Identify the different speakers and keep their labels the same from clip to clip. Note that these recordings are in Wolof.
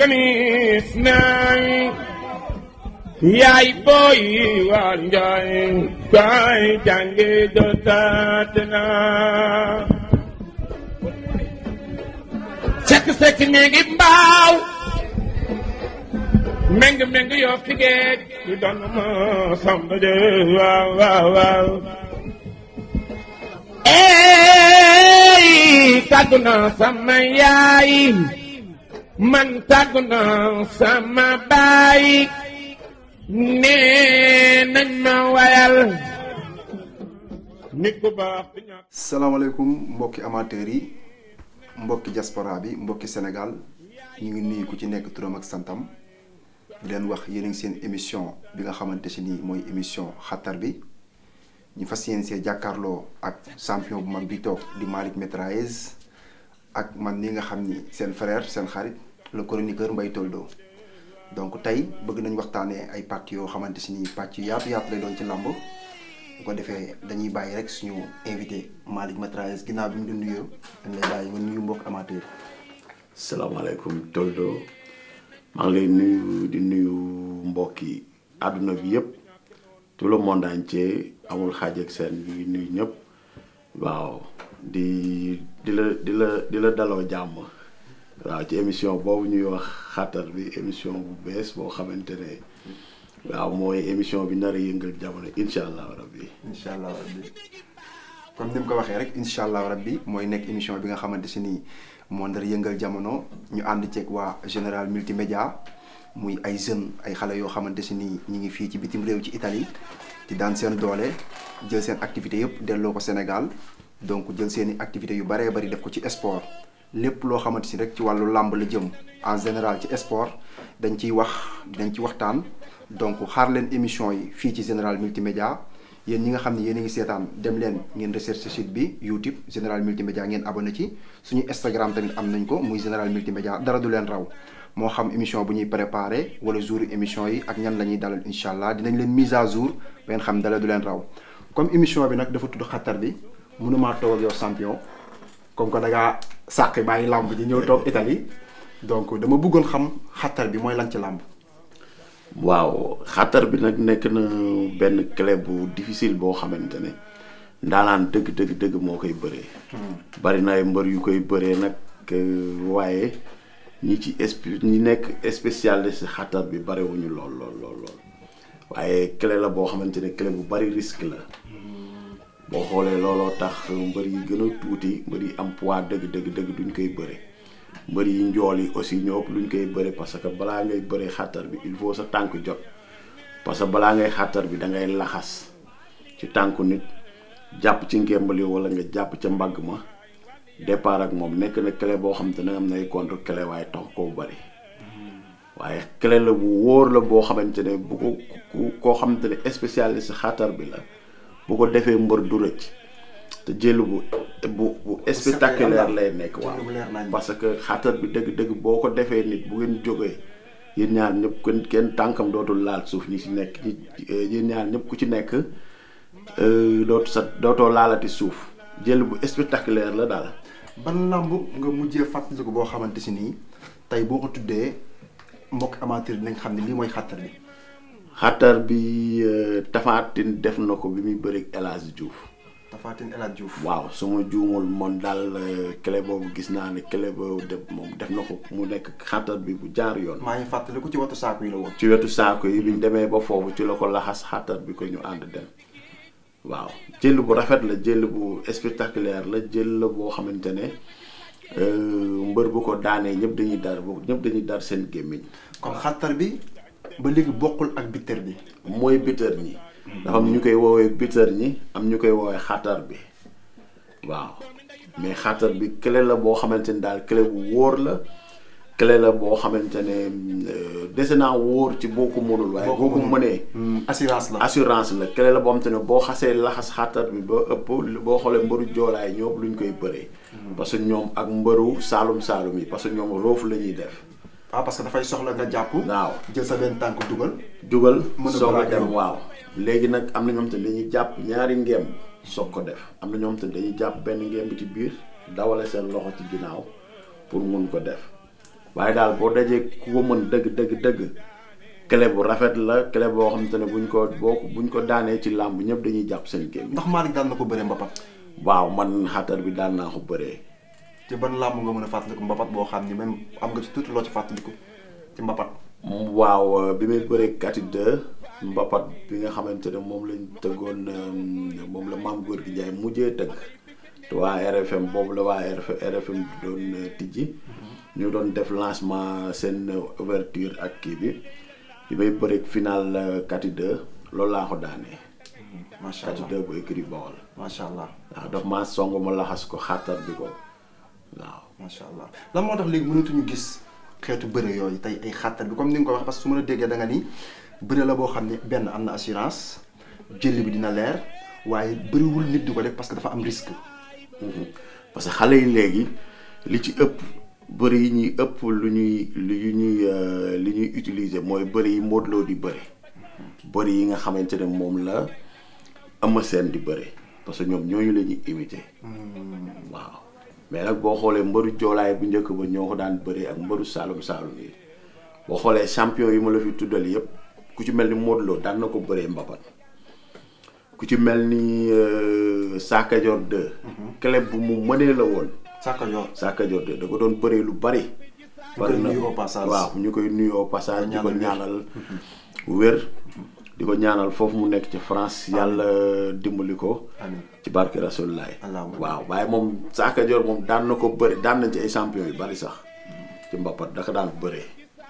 Speaker 1: ganis naay yaay booy waa njaay kaay jànge jotaat na sekk sekk néegi mbaaw meng meng yoo fi géej du doon ma samba de waaw waaw waaw ey tàggu na sama yaay man tàggu na sama baay nee nañ ma wayal nit ku baax di ñàkk
Speaker 2: salaamaaleykum mbokki amateurs yi mbokki diaspora bi mbokki Sénégal ñu ngi nuyu ku ci nekk turam ak santam di leen wax yéen a ngi seen émission bi nga xamante si nii mooy émission xattar bi ñu fas yéen see jàkkaarloo ak champion bu mag bi toog di Malick Métraillez ak man ni nga xam ni seen frère seen xarit le chroniqueur Mbaye Toldo donc tey bëgg nañ waxtaanee ay pàcc yoo xamante si nii pàcc yu yaatu yaatu lay doon ci làmb bu ko defee dañuy bàyyi rek suñu invité Malick Métraillez ginnaaw bi mu di nuyoo dañ lay bàyyi nga nuyu mbokk amateur
Speaker 3: salaamaaleykum Toldo maa ngi lay nuyu di nuyu mbokki àdduna bi yëpp tout le monde entier amul xaaj ak seen bi nuyu ñëpp waaw di di la di la di la daloo jàmm waaw ci émission boobu ñuy wax xattar bi émission bu bees boo xamante ne waaw mooy émission bi nar a yëngal jamono incha allah rabbi
Speaker 2: incha allah rabbi comme ni mu ko waxee rek incha allah rabbi mooy nekk émission bi nga xamante si nii moo ndar yëngal jamono ñu ànd ceeg waa général multimédia muy ay jeunes ay xale yoo xamante si nii ñi ngi fii ci bitim réew ci Italie di daan seen doole jël seen activité yëpp delloo ko Sénégal donc jël seeni activités yu baree bari def ko ci sport lépp loo xamante si rek ci wàllu làmb la jëm en général ci sport dañ ciy wax dañ ci waxtaan donc xaar leen émission yi fii ci général multimédia yéen ñi nga xam ne yéen a ngi seetaan dem leen ngeen recherche site bi YouTube général multimédia ngeen abonné ci suñu Instagram tamit am nañ ko muy général multimédia dara du leen raw moo xam émission bu ñuy préparé wala jour émission yi ak ñan la ñuy dalal incha allah dinañ leen mise à jour ba ngeen xam dara du leen raw comme émission bi nag dafa tudd xattar bi mënumaa toog ak yow champion comme que da ngaa sàqi bàyyi làmb ji ñëw toog Italie donc dama bëggoon xam xattar bi mooy lan ci làmb.
Speaker 3: waaw xattar bi nag nekk na benn clé bu difficile boo xamante ne ndaanaan dëgg dëgg dëgg moo koy bëree. bari na ay mbër yu koy bëree nag waaye ñi ci esp ñi nekk spécialiste xattar bi bariwuñu lool lool lool lool waaye clé la boo xamante ne clé bu bari risque la boo xoolee looloo tax mbër yi gën a tuuti mbër yi am poids dëgg dëgg dëgg duñ koy bëre. mbër yi njool yi aussi ñoo ëpp luñ koy bëre parce que balaa ngay bëre xattar bi il faut sa tànk jot parce que balaa ngay xattar bi da ngay laxas ci tànku nit jàpp ci ngembali wala nga jàpp ca mbagg ma départ ak moom nekk na clé boo xam te ne am nay contre clé waaye tax koo bëri waaye clé la bu wóor la boo xamante ne bu ko koo xamante ne spécialiste xattar bi la bu ko defee mbër du rëcc te jël bu bu bu spectaculaire lay nekk waaw parce que xatar bi dëgg-dëgg boo ko defee nit bu ngeen jógee yéen ñaar ñëpp kenn kenn tànkam dootul laal suuf ñi ci nekk ñi yéen ñaar ñëpp ku ci nekk dootu sa dootoo laalati suuf jël bu spectaculaire la daal.
Speaker 2: ban làmb nga mujjee fàttaliku boo xamante si nii tey boo ko tuddee mbokk amateur dinañ xam ne lii mooy xattar bi.
Speaker 3: xatar bi Tapha Tine def na ko bi muy bëri El Hadj Diouf.
Speaker 2: Tapha Tine El Hadj Diouf.
Speaker 3: waaw su ma juumul moom daal clé boobu gis naa ne clé boobu def moom def na ko mu nekk xatar bi bu jaar yoon.
Speaker 2: maa ngi fàttaliku ci wetu saako yi la woon.
Speaker 3: ci wetu saako yi bi ñu demee ba foofu ci la ko laxas xatar bi ko ñu ànd dem waaw jël bu rafet la jël bu spectaculaire la jël la boo xamante ne mbër bu ko daanee ñëpp dañuy dar ñëpp dañuy dar seen gémmiñ.
Speaker 2: kon xattar bi ba léegi bokkul ak bitter bi.
Speaker 3: mooy bitter ñi. dafa am ñu koy woowee bitter ñi am ñu koy woowee xatar bi waaw mais xatar bi clé la boo xamante ne daal clé bu wóor la clé la boo xamante ne dese naa wóor ci boo ko mënul waaye boo ko mënee
Speaker 2: assurance la
Speaker 3: assurance la clé la boo xamante ne boo xasee laxas xatar bi ba ëpp boo xoolee mbëru joolaay ñoom luñ koy bëree parce que ñoom ak mbëru saalum saalum yi parce que ñoom roofu la ñuy def
Speaker 2: ah parce que dafay soxla nga jàpp
Speaker 3: waaw
Speaker 2: jël sa benn tànk dugal
Speaker 3: dugal
Speaker 2: Mën a
Speaker 3: soog a
Speaker 2: bëri
Speaker 3: dem
Speaker 2: ak
Speaker 3: waaw léegi nag am na ñoom te dañuy jàpp ñaari ngeem soog ko def am na ñoom te dañuy jàpp benn ngeem bi ci biir dawale seen loxo ci ginnaaw pour mun ko def waaye daal boo dajee ku ko mën dëgg dëgg dëgg clé bu rafet la clé boo xam te ne buñ ko boo buñ ko daanee ci làmb ñëpp dañuy jàpp seen gémmiñ
Speaker 2: ndax Malick daan na ko bëree mbapat
Speaker 3: waaw man xatar bi daan naa ko bëree
Speaker 2: ci ban làmb nga mën a fàttaliku mbapat boo xam ni même am nga ci tuuti loo ci fàttaliku ci mbapat
Speaker 3: waaw bi may bëree kati de mbapat bi nga xamante ne moom lañ tëggoon euh, moom la maam góor gi Njaay mujjee tëgg te waa RFM boobu la waa RFM RFM doon euh, tijji ñu doon def lancement seen euh, ouverture ak kii bi bi may bëree final euh, kati de loolu laa ko daanee
Speaker 2: macha
Speaker 3: kati
Speaker 2: allah
Speaker 3: de bu écrit Bawol
Speaker 2: macha allah
Speaker 3: waaw daf maa song ma laxas ko xàttar bi ko waaw
Speaker 2: macha allah lan moo tax léegi mënatuñu gis xeetu bëre yooyu tey ay xàttar bi comme ni nga ko waxee parce que su ma la déggee da nga ni bëre la boo xam ne benn am na assurance jëli bi dina leer waaye bëriwul nit di ko def parce que dafa am risque.
Speaker 3: parce que xale yi léegi li ci ëpp bëri yi ñuy ëpp lu ñuy lu ñuy euh, li ñuy utiliser mooy bëri yi Modou Lo di bëri bëri yi nga xamante ne moom la Eumeu Sène di bëri parce que ñoom ñooñu la ñuy imiter waaw mais nag boo xoolee mbëru joolaay bu njëkk ba ñoo ko daan bëree ak mbëru saalum saalum yi boo xoolee champion yi ma la fi tuddal yëpp ku ci mel ni Modou Lo daan na ko bëree mbapat ku ci mel ni euh, Sakajor 2 club bu mu mënee la woon
Speaker 2: Sakka yor
Speaker 3: Sakajor 2 da ko doon bëree lu bari
Speaker 2: ñu koy nuyu au passage.
Speaker 3: waaw ñu koy nuyu au passage di ko
Speaker 2: ñaanal
Speaker 3: ñaanal wér di ko ñaanal foofu mu nekk ci France yàlla dimbali ko
Speaker 2: amiin
Speaker 3: ci barke Rasulullah
Speaker 2: Allahumma
Speaker 3: waaw waaye moom Sakajor moom daan na ko bëri daan nañ ci ay champion yu bari sax ci mbapat daka daan bëree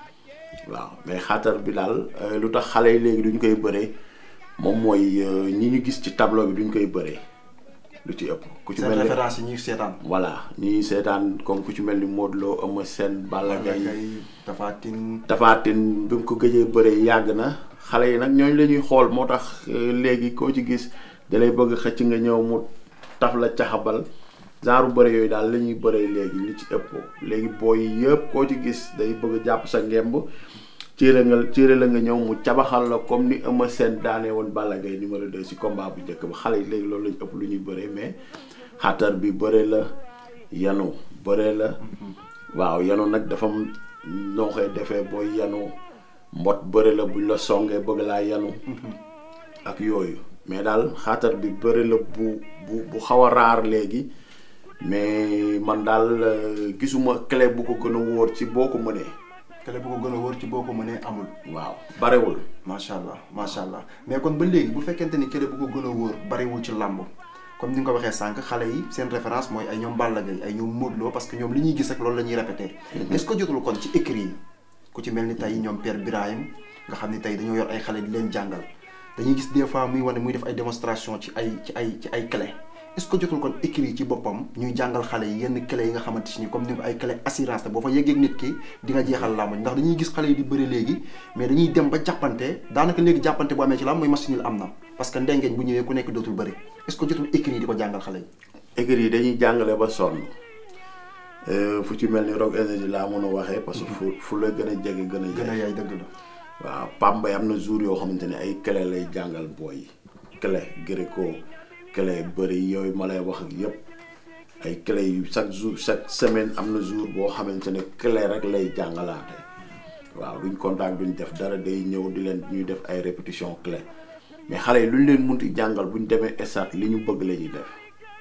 Speaker 3: waaw mais xaatar bi daal euh, lu tax xale yi léegi duñ koy bëree moom mooy euh, ñi ñu gis ci tableau bi duñ koy bëree lu ci ëpp ku ci
Speaker 2: seen
Speaker 3: mel ni
Speaker 2: référence yi ñuy seetaan.
Speaker 3: voilà ñi seetaan comme ku ci mel ni Modou Lo Eumeu Sène Balla Gaye
Speaker 2: Gaye Tapha Tine
Speaker 3: Tapha Tine bi mu ko gëjee bëree yàgg na xale yi nag ñooñu la ñuy xool moo tax euh, léegi koo ci gis da lay bëgg xëcc nga ñëw mu taf la caxabal genre bëre yooyu daal la ñuy bëree léegi li ci ëpp léegi booy yëpp koo ci gis day bëgg jàpp sa ngemb ciire nga ciire la nga ñëw mu cabaxal la comme ni Eumeu Sène daanee woon Balla Gaye numéro 2 si combat bu njëkk ba xale yi léegi loolu lañu ëpp lu ñuy bëree mais xatar bi bëre la yanu bëre la waaw yanu nag dafa am noo koy defee booy yanu mbot bëre la buñ la songee bëgg laa yanu ak yooyu mais daal xaatar bi bëre la bu bu bu xaw a raar léegi mais man daal euh, gisuma clé bu ko gën a wóor ci boo ko mënee
Speaker 2: kële bu ko gën a wóor ci boo ko mënee amul.
Speaker 3: waaw barewul
Speaker 2: macha allah macha allah mais kon ba léegi bu fekkente ni kële bu ko gën a wóor bariwul ci làmb comme ni nga ko waxee sànq xale yi seen référence mooy ay ñoom Balla Gaye ay ñoom Modou Lo parce que ñoom li ñuy gis rek loolu la ñuy répété. est-ce que jotul kon ci écrit yi ku ci mel ni tey ñoom Père Birahim nga xam ni tey dañoo yor ay xale di leen jàngal dañuy gis des fois muy wane muy def ay démonstration ci ay ci ay ci ay clé est-ce que jotul kon écrit yi ci boppam ñuy jàngal xale yi yenn clé yi nga xamante ni comme ni ko ay clé assurance te boo fa yeggee nit ki di nga jeexal làmb ndax dañuy gis xale yi di bëri léegi mais dañuy dem ba jàppante daanaka léegi jàppante bu amee ci làmb mooy machine am na parce que ndengeeñ bu ñëwee ku nekk dootul bëri est-ce que jotul écrit yi di ko jàngal xale yi
Speaker 3: écurie yi dañuy jàngale ba sonn Euh, fu ci mel ni Rock Énergie laa mën a waxee parce que fu fu la gën a jege gën a
Speaker 2: gën a
Speaker 3: yaay
Speaker 2: yaay dëgg la
Speaker 3: waaw Pambay am na jour yoo xamante ne ay clé lay jàngal booy yi clé gréco clé bëri yooyu ma lay wax ak yëpp ay clé yu chaque jour chaque semaine am na jour boo xamante ne clé rek lay jàngalaate waaw duñ contact duñ def dara day ñëw di leen ñuy def ay répétition clé mais xale yi lu ñu leen munti jàngal bu ñu demee stade li ñu bëgg la ñuy def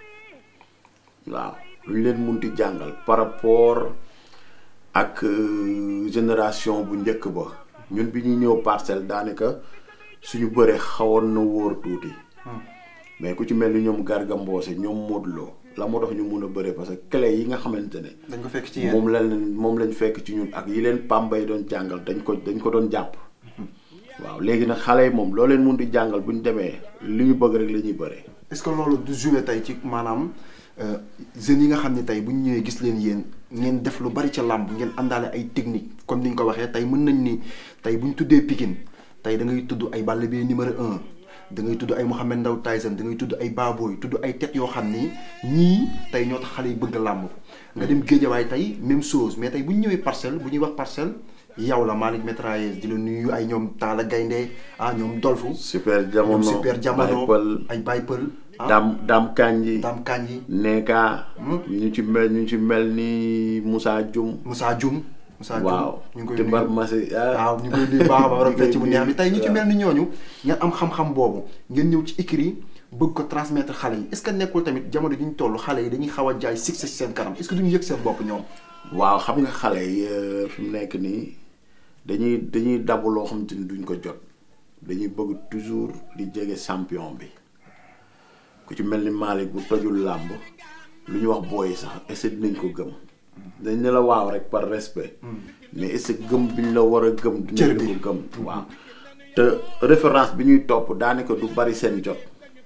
Speaker 3: waaw lu ñu leen munti jàngal par rapport ak euh, génération bu njëkk ba ñun bi ñuy ñëw parcelle daanaka suñu bëree xawoon na wóor tuuti mais ku ci mel ni ñoom Garga Mbossé ñoom Modou Lo la moo tax ñu mun a bëree parce que clé yi nga xamante ne
Speaker 2: dañ ko fekk ci yéen
Speaker 3: moom lañ moom lañ fekk ci ñun ak yi leen Pambay doon jàngal dañ ko dañ ko doon jàpp waaw léegi nag xale yi moom loo leen mun di jàngal bu ñu demee li ñu bëgg rek la ñuy bëree
Speaker 2: est-ce que loolu du jouer tey ci maanaam euh, jeunes yi nga xam ne tey bu ñu ñëwee gis leen yéen ngeen def lu bari ca làmb ngeen àndaale ay technique comme ni ñu ko waxee tey mën nañ ni tey bu ñu tuddee Pikine tey da ngay tudd ay Balla Gaye numéro un da ngay tudd ay Mouhamed Ndao Tyson da ngay tudd ay Baboy tudd ay tête yoo xam ni ñii tey ñoo tax xale yi bëgg làmb nga dem Géejawaay tey même chose mais tey bu ñu ñëwee parcelle bu ñuy wax parcelle yow la Malick Métraillès di la nuyu ay ñoom Talla Gaynde ah ñoom Dolfu
Speaker 3: super
Speaker 2: ñoom
Speaker 3: jamono
Speaker 2: super jamono
Speaker 3: Baye Pël
Speaker 2: ay Baye Pël ah
Speaker 3: Dam Dam Kanji
Speaker 2: Dame Kandji
Speaker 3: Neka ñu ci mel ñu ci mel ni Moussa Dioum
Speaker 2: Moussa Dioum Moussa Dioum
Speaker 3: waaw
Speaker 2: ñu ngi koy
Speaker 3: te
Speaker 2: nuyu.
Speaker 3: mbar masi ah
Speaker 2: waaw ñu ngi koy nuyu baax a baax borom fecc bu neex bi tey ñu ci
Speaker 3: waaw.
Speaker 2: mel ni ñooñu ngeen am xam-xam boobu ngeen ñëw ci écrit bëgg ko transmettre xale yi est-ce que nekkul tamit jamono ji ñu toll xale yi dañuy xaw a jaay succès ci seen kanam est-ce que duñu yëg seen bopp ñoom
Speaker 3: waaw xam nga xale yi euh, fi mu nekk nii dañuy dañuy dabu loo xam te ni duñ ko jot dañuy bëgg toujours di jege champion bi ku ci mel ni Malick bu tojul làmb lu ñu wax booy sax est-ce que dinañ ko gëm dañ ne la waaw rek par respect mais est-ce que gëm bi ñu la war a gëm
Speaker 2: Cër
Speaker 3: dinañ
Speaker 2: bi.
Speaker 3: la ko gëm waaw te référence bi ñuy topp daanaka du bari seen jot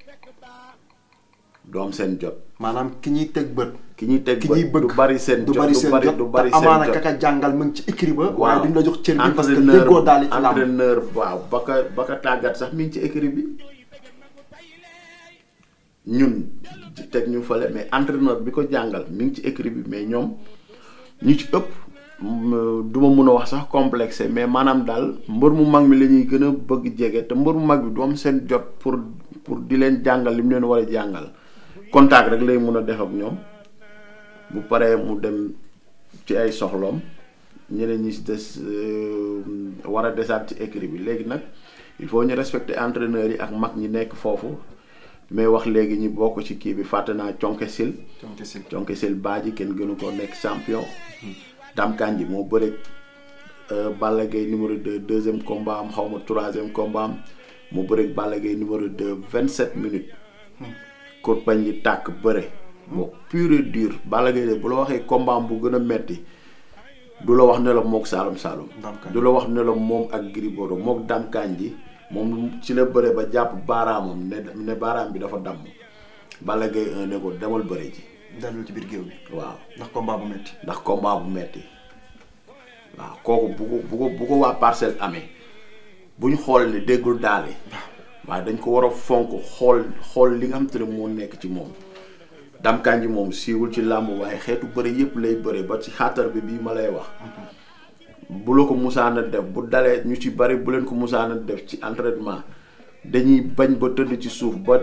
Speaker 3: du am seen jot
Speaker 2: maanaam ki ñuy teg bët
Speaker 3: ki ñuy teg
Speaker 2: ki
Speaker 3: bët
Speaker 2: ñuy bëgg
Speaker 3: du bari seen
Speaker 2: du
Speaker 3: jot
Speaker 2: bari seen jot
Speaker 3: du bari
Speaker 2: te
Speaker 3: seen
Speaker 2: amaana
Speaker 3: jot
Speaker 2: kaka jàngal mu ngi ci écrit ba waaye duñ la jox cër bi parce que
Speaker 3: entraîneur
Speaker 2: déggoo daal ci làmb
Speaker 3: entraîneur waaw ba ka ba ka tàggat sax mi ngi ci écrit bi ñun ci teg ñu fële mais entraîneur bi ko jàngal mi ngi ci écrit bi mais ñoom ñu ci ëpp mm, du ma mun a wax sax complexé mais maanaam daal mbër mu mag mi la ñuy gën a bëgg jege te mbër mu mag bi du am seen jot pour pour di leen jàngal li mu leen war a jàngal contact rek lay mun a def ak ñoom bu paree mu dem ci ay soxloom ñeneen ñi si des euh, war a desaat ci écrit bi léegi nag il faut ñu respecter entraîneurs yi ak mag ñi nekk foofu mais wax léegi ñi bokk ci kii bi fàtte naa conke sil conke sil baaji kenn gënu ko nekk champion Dame Kandji moo bëreeg euh, Balla Gaye numéro 2 deuxième combat am xaw ma troisième combat am mu bëreeg Balla Gaye numéro 2 27 minutes kurpañ yi tàkk bëre moo pur et dur Balla Gaye de bu la waxee combat am bu gën a metti du la wax ne la mook Saalum Saalum
Speaker 2: Dame Kandji.
Speaker 3: du la wax ne la moom ak Gris Bordeaux mook Dame Kandji moom ci la bëre ba jàpp baaraamam ne ne baaraam bi dafa damm Balla Gaye 1 ne ko demal bëre ji
Speaker 2: dalul ci biir géew bi
Speaker 3: waaw
Speaker 2: ndax combat bu métti
Speaker 3: ndax combat bu metti waaw kooku bu ko bu ko bu ko waa parcelle amee bu ñu xool ne déggul daale waaye dañ ko war a fonk xool xool li nga xam te ne moo nekk ci moom Dame Kandji moom siiwul ci làmb waaye xeetu bëre yépp lay bëre ba ci xaatar bi bii ma lay wax bu la ko musaana def bu dalee ñu ci bari bu leen ko musaana def ci entraînement dañuy bañ ba tëdd ci suuf ba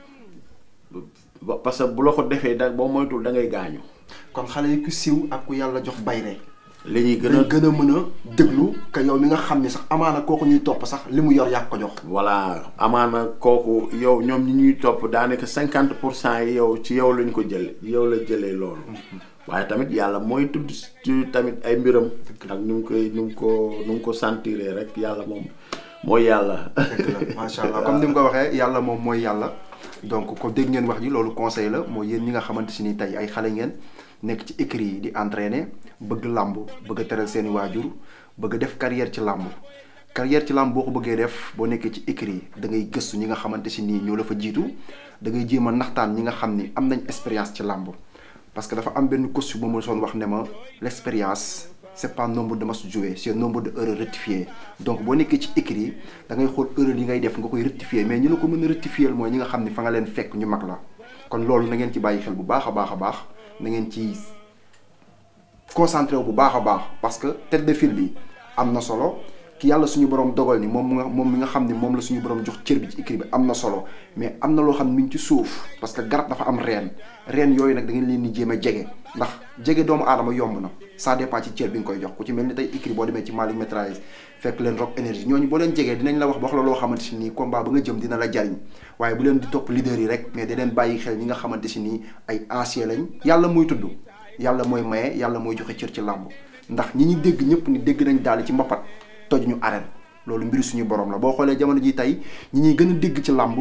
Speaker 3: ba parce que bu la ko defee da boo moytul da ngay gaañu
Speaker 2: kon xale yi ku siiw ak ku yàlla jox bayre
Speaker 3: li ñuy gën a
Speaker 2: dañ gën a mën a déglu que yow mi nga xam ni sax amaana kooku ñuy topp sax li mu yor yàq ko jox
Speaker 3: voilà amaana kooku yow ñoom ñi ñuy topp daanaka cinquante pour cent yi yow ci yow lañ ko jële yow la jëlee loolu waaye tamit yàlla mooy tudd ci tamit ay mbiram ak nu mu koy nu mu ko nu mu ko sentiree rek yàlla moom mooy yàlla
Speaker 2: dëgg la macha allah comme ni mu ko waxee yàlla moom mooy yàlla donc ko dégg ngeen wax ji loolu conseil la mooy yéen ñi nga xamante si ni tey ay xale ngeen nekk ci écrit yi di entraîner bëgg làmb bëgg a teral seeni waajur bëgg a def carrière ci làmb carrière ci làmb boo ko bëggee def boo nekkee ci écrit yi da ngay gëstu ñi nga xamante si nii ñoo la fa jiitu da ngay jéem a naxtaan ñi nga xam ni am nañ expérience ci làmb parce que dafa am benn coach bu ma soon wax ne ma l'expérience c'est pas nombre de matchs joués c'est nombre de erreurs rectifiées donc boo nekkee ci écrit yi da ngay xool erreur yi ngay def nga koy rectifier mais ñi la ko mën a rectifier mooy ñi nga xam ne fa nga leen fekk ñu mag la kon loolu na ngeen ci bàyyi xel bu baax a baax a baax na ngeen ci concentré wu bu baax a baax parce que tête de file bi am na solo ki yàlla suñu borom dogal ni moom mu nga moom mi nga xam ne moom la suñu borom jox cër bi ci écrit bi am na solo mais am na loo xam ne mi ngi ci suuf parce que garab dafa am reen reen yooyu nag da ngeen leen di jéem a jege ndax jege doomu aadama yomb na ça dépend ci cër bi nga koy jox ku ci mel ni tey écrit boo demee ci Malick Métraillé fekk leen rock énergie ñooñu boo leen jegee dinañ la wax wax la loo xamante si nii combat ba nga jëm dina la jariñ waaye bu leen di topp leader yi rek mais da leen bàyyi xel ñi nga xamante si nii ay ancien lañ yàlla mooy tudd yàlla mooy maye yàlla mooy joxe cër ci làmb ndax ñi ñu dégg ñëpp ni dégg nañ daal ci mbapat toj ñu arène loolu mbiri suñu borom la boo xoolee jamono ji tey ñi ñuy gën a dégg ci làmb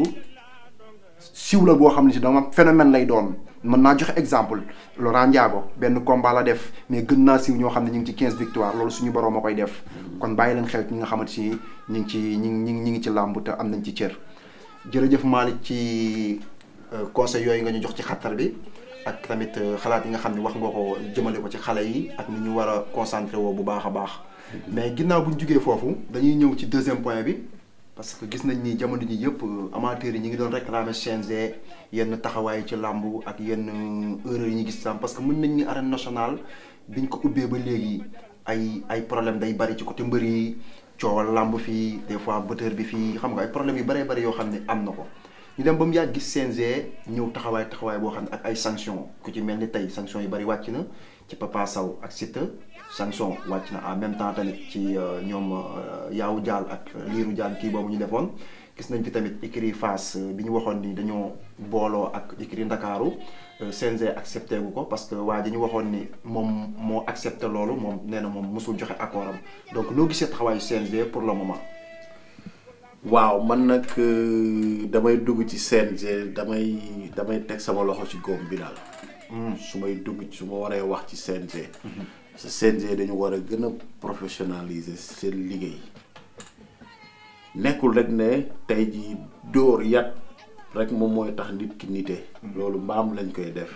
Speaker 2: siw la boo xam ne si dama phénomène lay doon mën naa joxe exemple Laurent Ndiago benn combat la def mais gën naa siw ñoo xam ne ñu ngi ci 15 victoire loolu suñu borom a koy def kon bàyyi leen xel ñi nga xamante si ñu ngi ci ñi ngi ñi ngi ci làmb te am nañ ci cër jërëjëf Malick ci conseil yooyu nga ñu jox ci xattar bi ak tamit xalaat yi nga xam ne wax nga ko jëmale ko ci xale yi ak ni ñu war a concentré woo bu baax a baax mais ginnaaw bu ñu jugee foofu dañuy ñëw ci deuxième point bi parce que gis nañ ni jamono ji yëpp amateurs yi ñu ngi doon réclamer CNG yenn taxawaay ci làmb ak yenn erreur yi ñu gis tam parce que mën nañ ni arène nationale biñ ko ubbee ba léegi ay ay problème day bari ci côté mbër yi coowal làmb fii des fois bëtër bi fii xam nga ay problème yu bëree bëri yoo xam ne am na ko ñu dem ba mu yàgg gis CNG ñëw taxawaay taxawaay boo xam ne ak ay sanction ku ci mel ni tey sanction yu bëri wàcc na ci Papa Sow ak Siteu sanction wàcc na en même temps tamit ci euh, ñoom euh, Yaawu Dial ak Liiru Dial kii boobu ñu defoon gis nañ fi tamit écurie Fass euh, bi ñu waxoon ni dañoo booloo ak écurie Ndakaaru euh, CNG accepté gu ko parce que waa ji ñu waxoon ni moom moo accepté loolu moom nee na moom mosul joxe accord am donc noo gisee taxawaayu CNG pour le moment.
Speaker 3: waaw man nag euh, damay dugg ci CNG damay damay teg sama loxo ci góom bi daal. su may dugg su ma waree wax ci CNG. sa CNG dañu war a gën a professionnaliser seen liggéey nekkul rek ne tey jii dóor yat rek moom mooy tax nit ki nite. loolu mbaam lañ koy def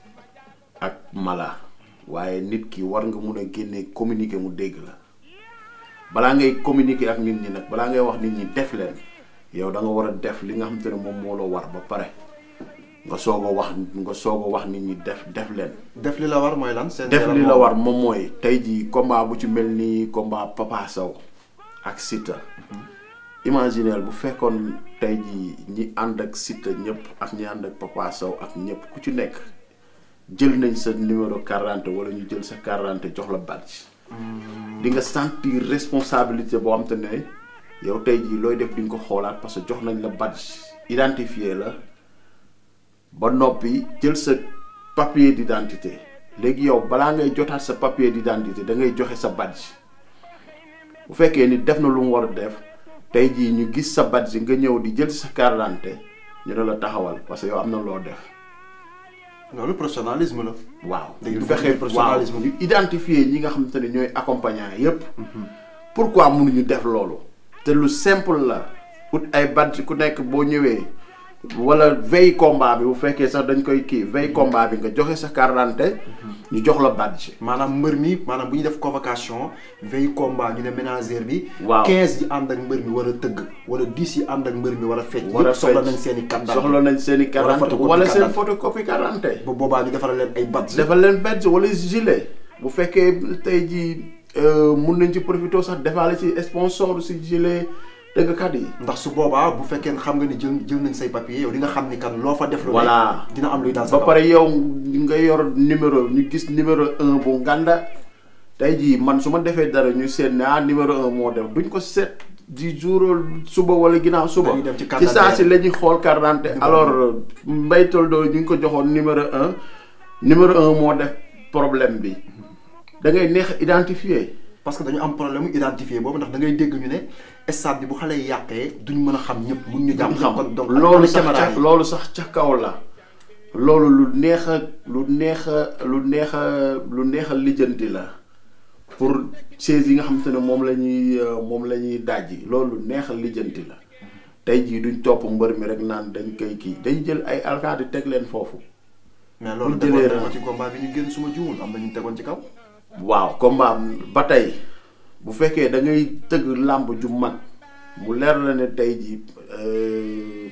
Speaker 3: ak mala waaye nit ki war nga mun a génne communiquer mu dégg la. balaa ngay communiquer ak nit ñi nag balaa ngay wax nit ñi def leen yow da nga war a def li nga xamante ne moom moo la war ba pare nga soog a wax nga soog a wax nit ñi def def leen.
Speaker 2: def li la war mooy lan. CNG
Speaker 3: def li la war moom mooy tey jii combat bu ci mel ni combat Papa Sow ak Siteu. imagineel bu fekkoon tey jii ñi ànd ak Siteu ñëpp ak ñi ànd ak Papa Sow ak ñëpp ku ci nekk jël nañ sa numéro carte wala ñu jël sa carte jox la badge. di nga sentir responsabilité boo xam te ne yow tey jii looy def di nga ko xoolaat parce que jox nañ la badge identifié la ba noppi jël sa papier d'identité léegi yow balaa ngay jotaat sa papier d'identité da ngay joxe sa badge bu fekkee ni def na lu mu war a def tey jii ñu gis sa badge nga ñëw di jël sa carte d'identité ñu ne la taxawal parce que yow am na loo def.
Speaker 2: loolu professionnalisme la.
Speaker 3: waaw
Speaker 2: Day
Speaker 3: ñu
Speaker 2: dugg
Speaker 3: fexe
Speaker 2: ci professionnalisme.
Speaker 3: waaw ñu identifier ñi nga xamante ne ñooy accompagnant yépp pourquoi mënuñu def loolu te lu simple la ut ay badge ku nekk boo ñëwee wala veille combat bi bu fekkee sax dañ koy kii veille combat bi nga joxe sa carte d'identité ñu jox la badge
Speaker 2: maanaam mbër mi maanaam bu ñu def convocation veille combat ñu ne ménagère bi.
Speaker 3: Waaw.
Speaker 2: 15 yi ànd ak mbër mi war a tëgg wala 10 yi ànd ak mbër mi war a fecc.
Speaker 3: war a
Speaker 2: yëpp soxla
Speaker 3: fecc.
Speaker 2: nañ seen i carte
Speaker 3: soxla nañ seen i carte
Speaker 2: Wala
Speaker 3: d'identité
Speaker 2: photocopie
Speaker 3: wala
Speaker 2: carte
Speaker 3: seen
Speaker 2: d'identité.
Speaker 3: photocopie carte d'identité
Speaker 2: bu boobaa ñu defaral leen ay badge.
Speaker 3: defal leen badge wala gilet bu fekkee tey jii euh, mun nañ ci profité sax defaale ci sponsor si gilet dëggkat yi
Speaker 2: ndax su boobaa bu fekkee xam nga ni jël jël nañ say papier yow di nga xam ni kan loo fa def. lu
Speaker 3: Voilà.
Speaker 2: nekk dina am luy daal sa
Speaker 3: ba pare yow nga yor numéro ñu gis numéro un bu nganda tey jii man su ma defee dara ñu seet ne ah numéro un moo def duñ ko seet di jour suba wala ginnaaw suba
Speaker 2: Dañuy dem ci carte
Speaker 3: ci saa si
Speaker 2: d'identité.
Speaker 3: la ñuy xool carte d'identité alors Mbaye Toldo ñu ngi ko joxoon numéro un numéro un moo def problème bi da ngay neex a identifier
Speaker 2: parce que dañu am problème mu identifier boobu ndax da ngay dégg ñu ne stade bi bu xale yi yàqee duñ mën a xam ñëpp mun ñu jàpp
Speaker 3: xam
Speaker 2: kon donc
Speaker 3: loolu sax
Speaker 2: caméra
Speaker 3: ca
Speaker 2: yi.
Speaker 3: loolu sax ca kaw la loolu lu neex a lu neex a lu neex a lu neex a lijjanti la pour chaise yi nga xamante ne moom la ñuy euh, moom la ñuy dajji loolu lu neex a lijjanti la tey jii duñ topp mbër mi rek naan dañ koy kii dañ jël ay alkaati teg leen foofu
Speaker 2: mais loolu
Speaker 3: bu jëlee
Speaker 2: defoon nañ
Speaker 3: ra-
Speaker 2: ko ci combat bi ñu génn suma juumul am na ñu tegoon ci kaw.
Speaker 3: waaw combat ba tey bu fekkee da ngay tëgg làmb ju mag mu leer la ne tey jii euh,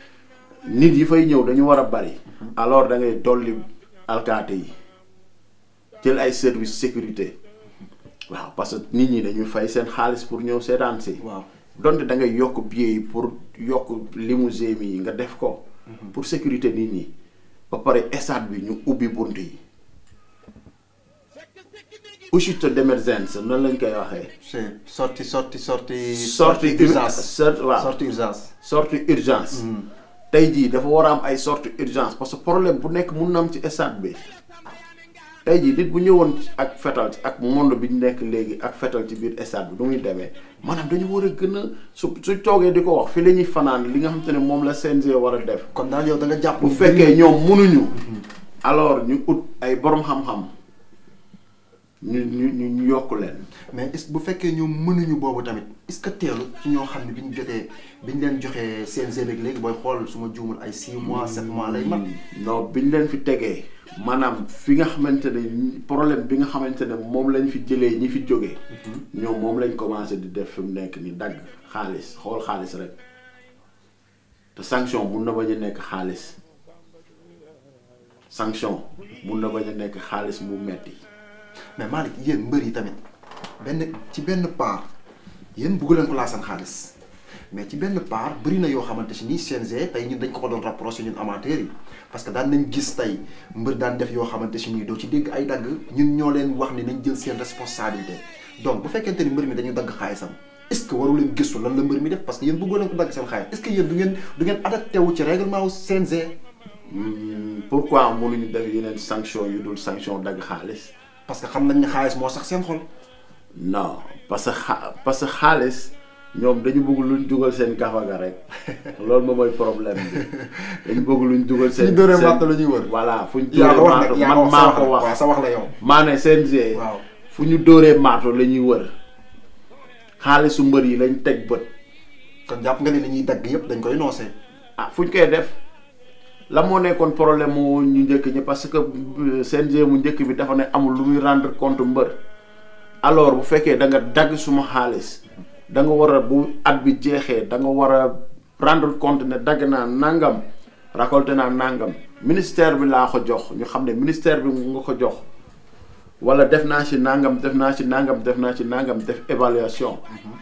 Speaker 3: nit yi fay ñëw dañu war a bari alors da ngay dolli alkaate yi jël ay service sécurité waaw parce que nit ñi dañuy fay seen xaalis pour ñëw seetaan si
Speaker 2: waaw
Speaker 3: donte da ngay yokk billet yi pour yokk limousine yi nga def ko pour sécurité nit ñi ba pare stade bi ñu ubbi bunt yi uscite d'émergence noonu lañ koy waxee
Speaker 2: c'est sorti sorti sorti.
Speaker 3: sortie
Speaker 2: urgence
Speaker 3: sort waaw
Speaker 2: sorti urgence.
Speaker 3: sortie urgence tey jii dafa war a am ay sortie urgence parce que problème bu nekk mun na am ci stade bi tey jii nit bu ñëwoon ak fetal ak monde bi ñu nekk léegi ak fetal ci biir stade bi du muy demee maanaam dañu war a gën a su su toogee di ko wax fi la ñuy fanaan li nga xamante ne moom la CNG war a def
Speaker 2: kon daal yow da nga jàpp.
Speaker 3: bu fekkee ñoom munuñu alors ñu ut ay borom xam-xam ñu ñu ñu ñu yokk leen
Speaker 2: mais est bu fekkee ñoom mënuñu boobu tamit est-ce que teelu ci ñoo xam ne bi ñu jotee bi ñu leen joxee CNG beeg léegi booy xool su ma juumul ay 6 mois 7 mois lay mat.
Speaker 3: non bi ñu leen fi tegee maanaam fi nga xamante ne problème bi nga xamante ne moom lañ fi jëlee ñi fi jógee ñoom moom lañ commencé di def fi mu nekk ni dagg xaalis xool xaalis rek te sanction mun na bañ a nekk xaalis sanction mun na bañ a nekk xaalis mu metti
Speaker 2: mais Malick yéen mbër yi tamit benn ci benn part yéen bëggu leen ko laa seen xaalis mais ci benn part bëri na yoo xamante si nii CNG tey ñun dañ ko ko doon rapproché ñun amateurs yi parce que daan nañ gis tey mbër daan def yoo xamante si nii doo ci dégg ay dagg ñun ñoo leen wax ni nañ jël seen responsabilité donc bu fekkente ni mbër mi dañu dagg xaalisam est-ce que waru leen gëstu lan la mbër mi def parce que yéen bëggoo leen ko dagg seen xaalis est-ce que yéen du ngeen du ngeen adapté wu ci règlement wu CNG
Speaker 3: Hmm, pourquoi mënuñu def yeneen sanction yu dul sanction dagg xaalis
Speaker 2: parce que xam nañ ne xaalis moo sax seen xol
Speaker 3: non parce que xa parce que xaalis ñoom dañu bëgg luñ dugal seen gafaga rek loolu moom mooy problème bi dañu bëgg luñ dugal seen
Speaker 2: suñu dóoree
Speaker 3: seen-
Speaker 2: màtt la ñuy wër
Speaker 3: voilà fu ñu
Speaker 2: yaa
Speaker 3: dóoree
Speaker 2: ko wax
Speaker 3: maato
Speaker 2: nag yaa
Speaker 3: man maa ko
Speaker 2: waaw
Speaker 3: wax
Speaker 2: sa wax la yow
Speaker 3: maa ne CNG
Speaker 2: waaw
Speaker 3: fu ñu dóoree maato la ñuy wër xaalisu mbër yi lañ teg bët
Speaker 2: kon jàpp nga ne li ñuy dagg yëpp dañ koy noosee
Speaker 3: ah fu ñu koy def la moo nekkoon problème mu ñu njëkk ñi parce que euh, CNG mu njëkk bi dafa ne amul lu muy rendre compte mbër alors bu fekkee da nga dagg suma xaalis da nga war a bu at bi jeexee da nga war a rendre compte ne dagg naa nangam récolté naa nangam ministère bi laa ko jox ñu xam ne ministère bi nga ko jox wala def naa ci nangam def naa ci nangam def naa ci nangam def évaluation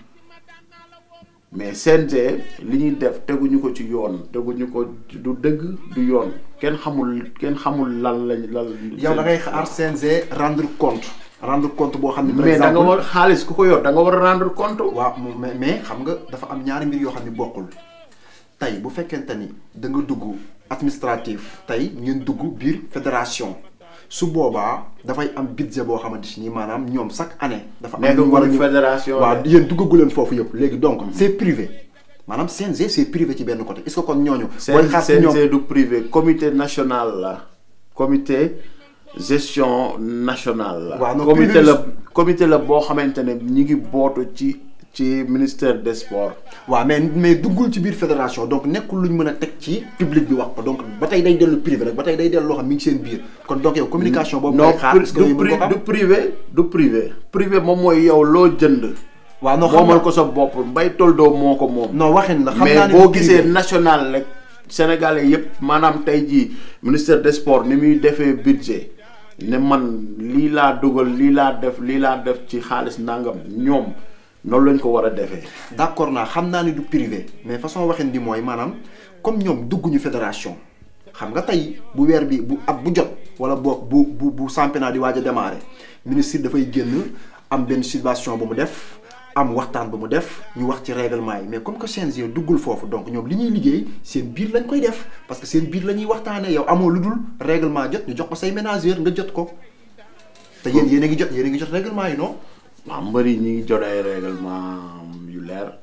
Speaker 3: mais CNG li ñuy def teguñu ko ci yoon teguñu ko du dëgg du yoon kenn xamul kenn xamul lan lañ lan.
Speaker 2: yow da ngay xaar CNG rendre compte rendre compte boo xam ne par
Speaker 3: mais da nga
Speaker 2: exemple
Speaker 3: war xaalis ku ko yor da nga war a rendre compte.
Speaker 2: waaw mu- mais mais xam nga dafa am ñaari mbir yoo xam ne bokkul tey bu fekkente ni da nga dugg administratif tey ngeen dugg biir fédération su boobaa dafay am budget boo xamante si ni maanaam ñoom chaque année. dafa am
Speaker 3: nekk
Speaker 2: lu ñu war a
Speaker 3: ko
Speaker 2: ñëw
Speaker 3: fédération
Speaker 2: waaw
Speaker 3: de.
Speaker 2: yéen duggagu leen foofu yëpp léegi donc c'est privé maanaam CNG c'est privé ci benn côté est-ce que kon ñooñu. booy xaar ci ñoom
Speaker 3: CNG du privé comité national la comité gestion nationale la.
Speaker 2: Waaw, non,
Speaker 3: comité
Speaker 2: privé-
Speaker 3: la comité la boo xamante ne ñi ngi bootu ci ci ministère des sports.
Speaker 2: waaw mais mais duggul ci biir fédération donc nekkul lu ñu mën a teg ci public bi wax ko donc ba tey day dellu privé rek ba tey day dellu loo xam mi ngi seen biir kon donc yow communication boobu.
Speaker 3: non
Speaker 2: ngay xaar est-ce que
Speaker 3: du
Speaker 2: yooyu mën
Speaker 3: pri-
Speaker 2: ko xam
Speaker 3: du privé du privé. privé moom mooy yow loo jënd.
Speaker 2: waaw non xam
Speaker 3: moomal
Speaker 2: nga
Speaker 3: ko sa bopp mbay toldoo moo ko moom.
Speaker 2: non waxin la xam
Speaker 3: mais
Speaker 2: naa ne
Speaker 3: boo
Speaker 2: du
Speaker 3: gisee
Speaker 2: privé.
Speaker 3: national rek sénégalais yëpp maanaam tey jii ministère des sports ni muy defee budget ne man lii laa dugal lii laa def lii laa def ci xaalis nangam ñoom noonu lañ ko war a defee.
Speaker 2: d'accord naa xam naa ne du privé mais façon waxin bi mooy maanaam comme ñoom dugguñu fédération xam nga tey bu weer bi bu at bu jot wala boog bu bu bu championnat di waaj a démarrer ministre dafay génn am benn situation bu mu def am waxtaan bu mu def ñu wax ci règlement yi mais comme que CNG duggul foofu donc ñoom li ñuy liggéey seen biir lañ koy def parce que seen biir la ñuy waxtaanee yow amoo lu dul règlement jot ñu jox ko say ménageur nga jot ko te yéen yéen a ngi jot yéen a ngi jot règlement yi non.
Speaker 3: waaw mbër yi ñi ngi jot ay règlement yu leer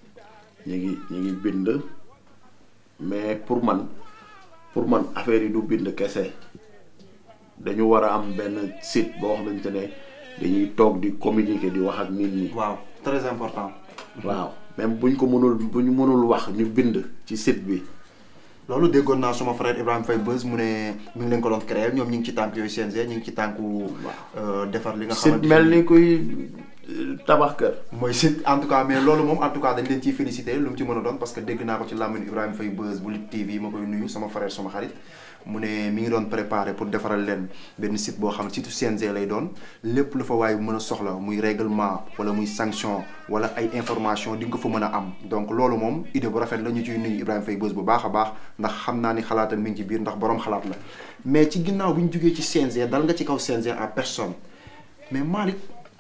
Speaker 3: ñu ngi ñu ngi bind mais pour man pour man affaire yi du bind kese dañu war a am benn site boo xamante ne dañuy toog di communiquer di wax ak nit ñi.
Speaker 2: waaw très important.
Speaker 3: waaw même buñ ko mënul bu ñu mënul wax ñu bind ci site bi.
Speaker 2: loolu déggoon naa suma frère Ibrahima Faye Beuz mu ne mi ngi leen ko doon créer ñoom ñu ngi ci tànk yooyu CNG ñu ngi ci tànku euh, defar li nga
Speaker 3: site
Speaker 2: xamante
Speaker 3: mel ni kuy euh, tabax kër.
Speaker 2: mooy site en tout cas mais loolu moom en tout cas dañ leen ciy félicité lu mu ci mën a doon parce que dégg naa ko ci làmmiñ Ibrahima Faye Beuz bu Lutte TV ma koy nuyu sama frère sama xarit mu ne mi ngi doon préparé pour defaral leen benn site boo xam ne site CNG lay doon lépp lu fa waaye mën a soxla muy règlement wala muy sanction wala ay information di nga ko fa mën a am donc loolu moom idée bu rafet la ñu ciy nuyu Ibrahima Faye Beuz bu baax a baax ndax xam naa ni xalaatam mi ngi ci biir ndax borom xalaat la mais ci ginnaaw bi ñu jógee ci CNG dal nga ci kaw CNG en personne mais Malick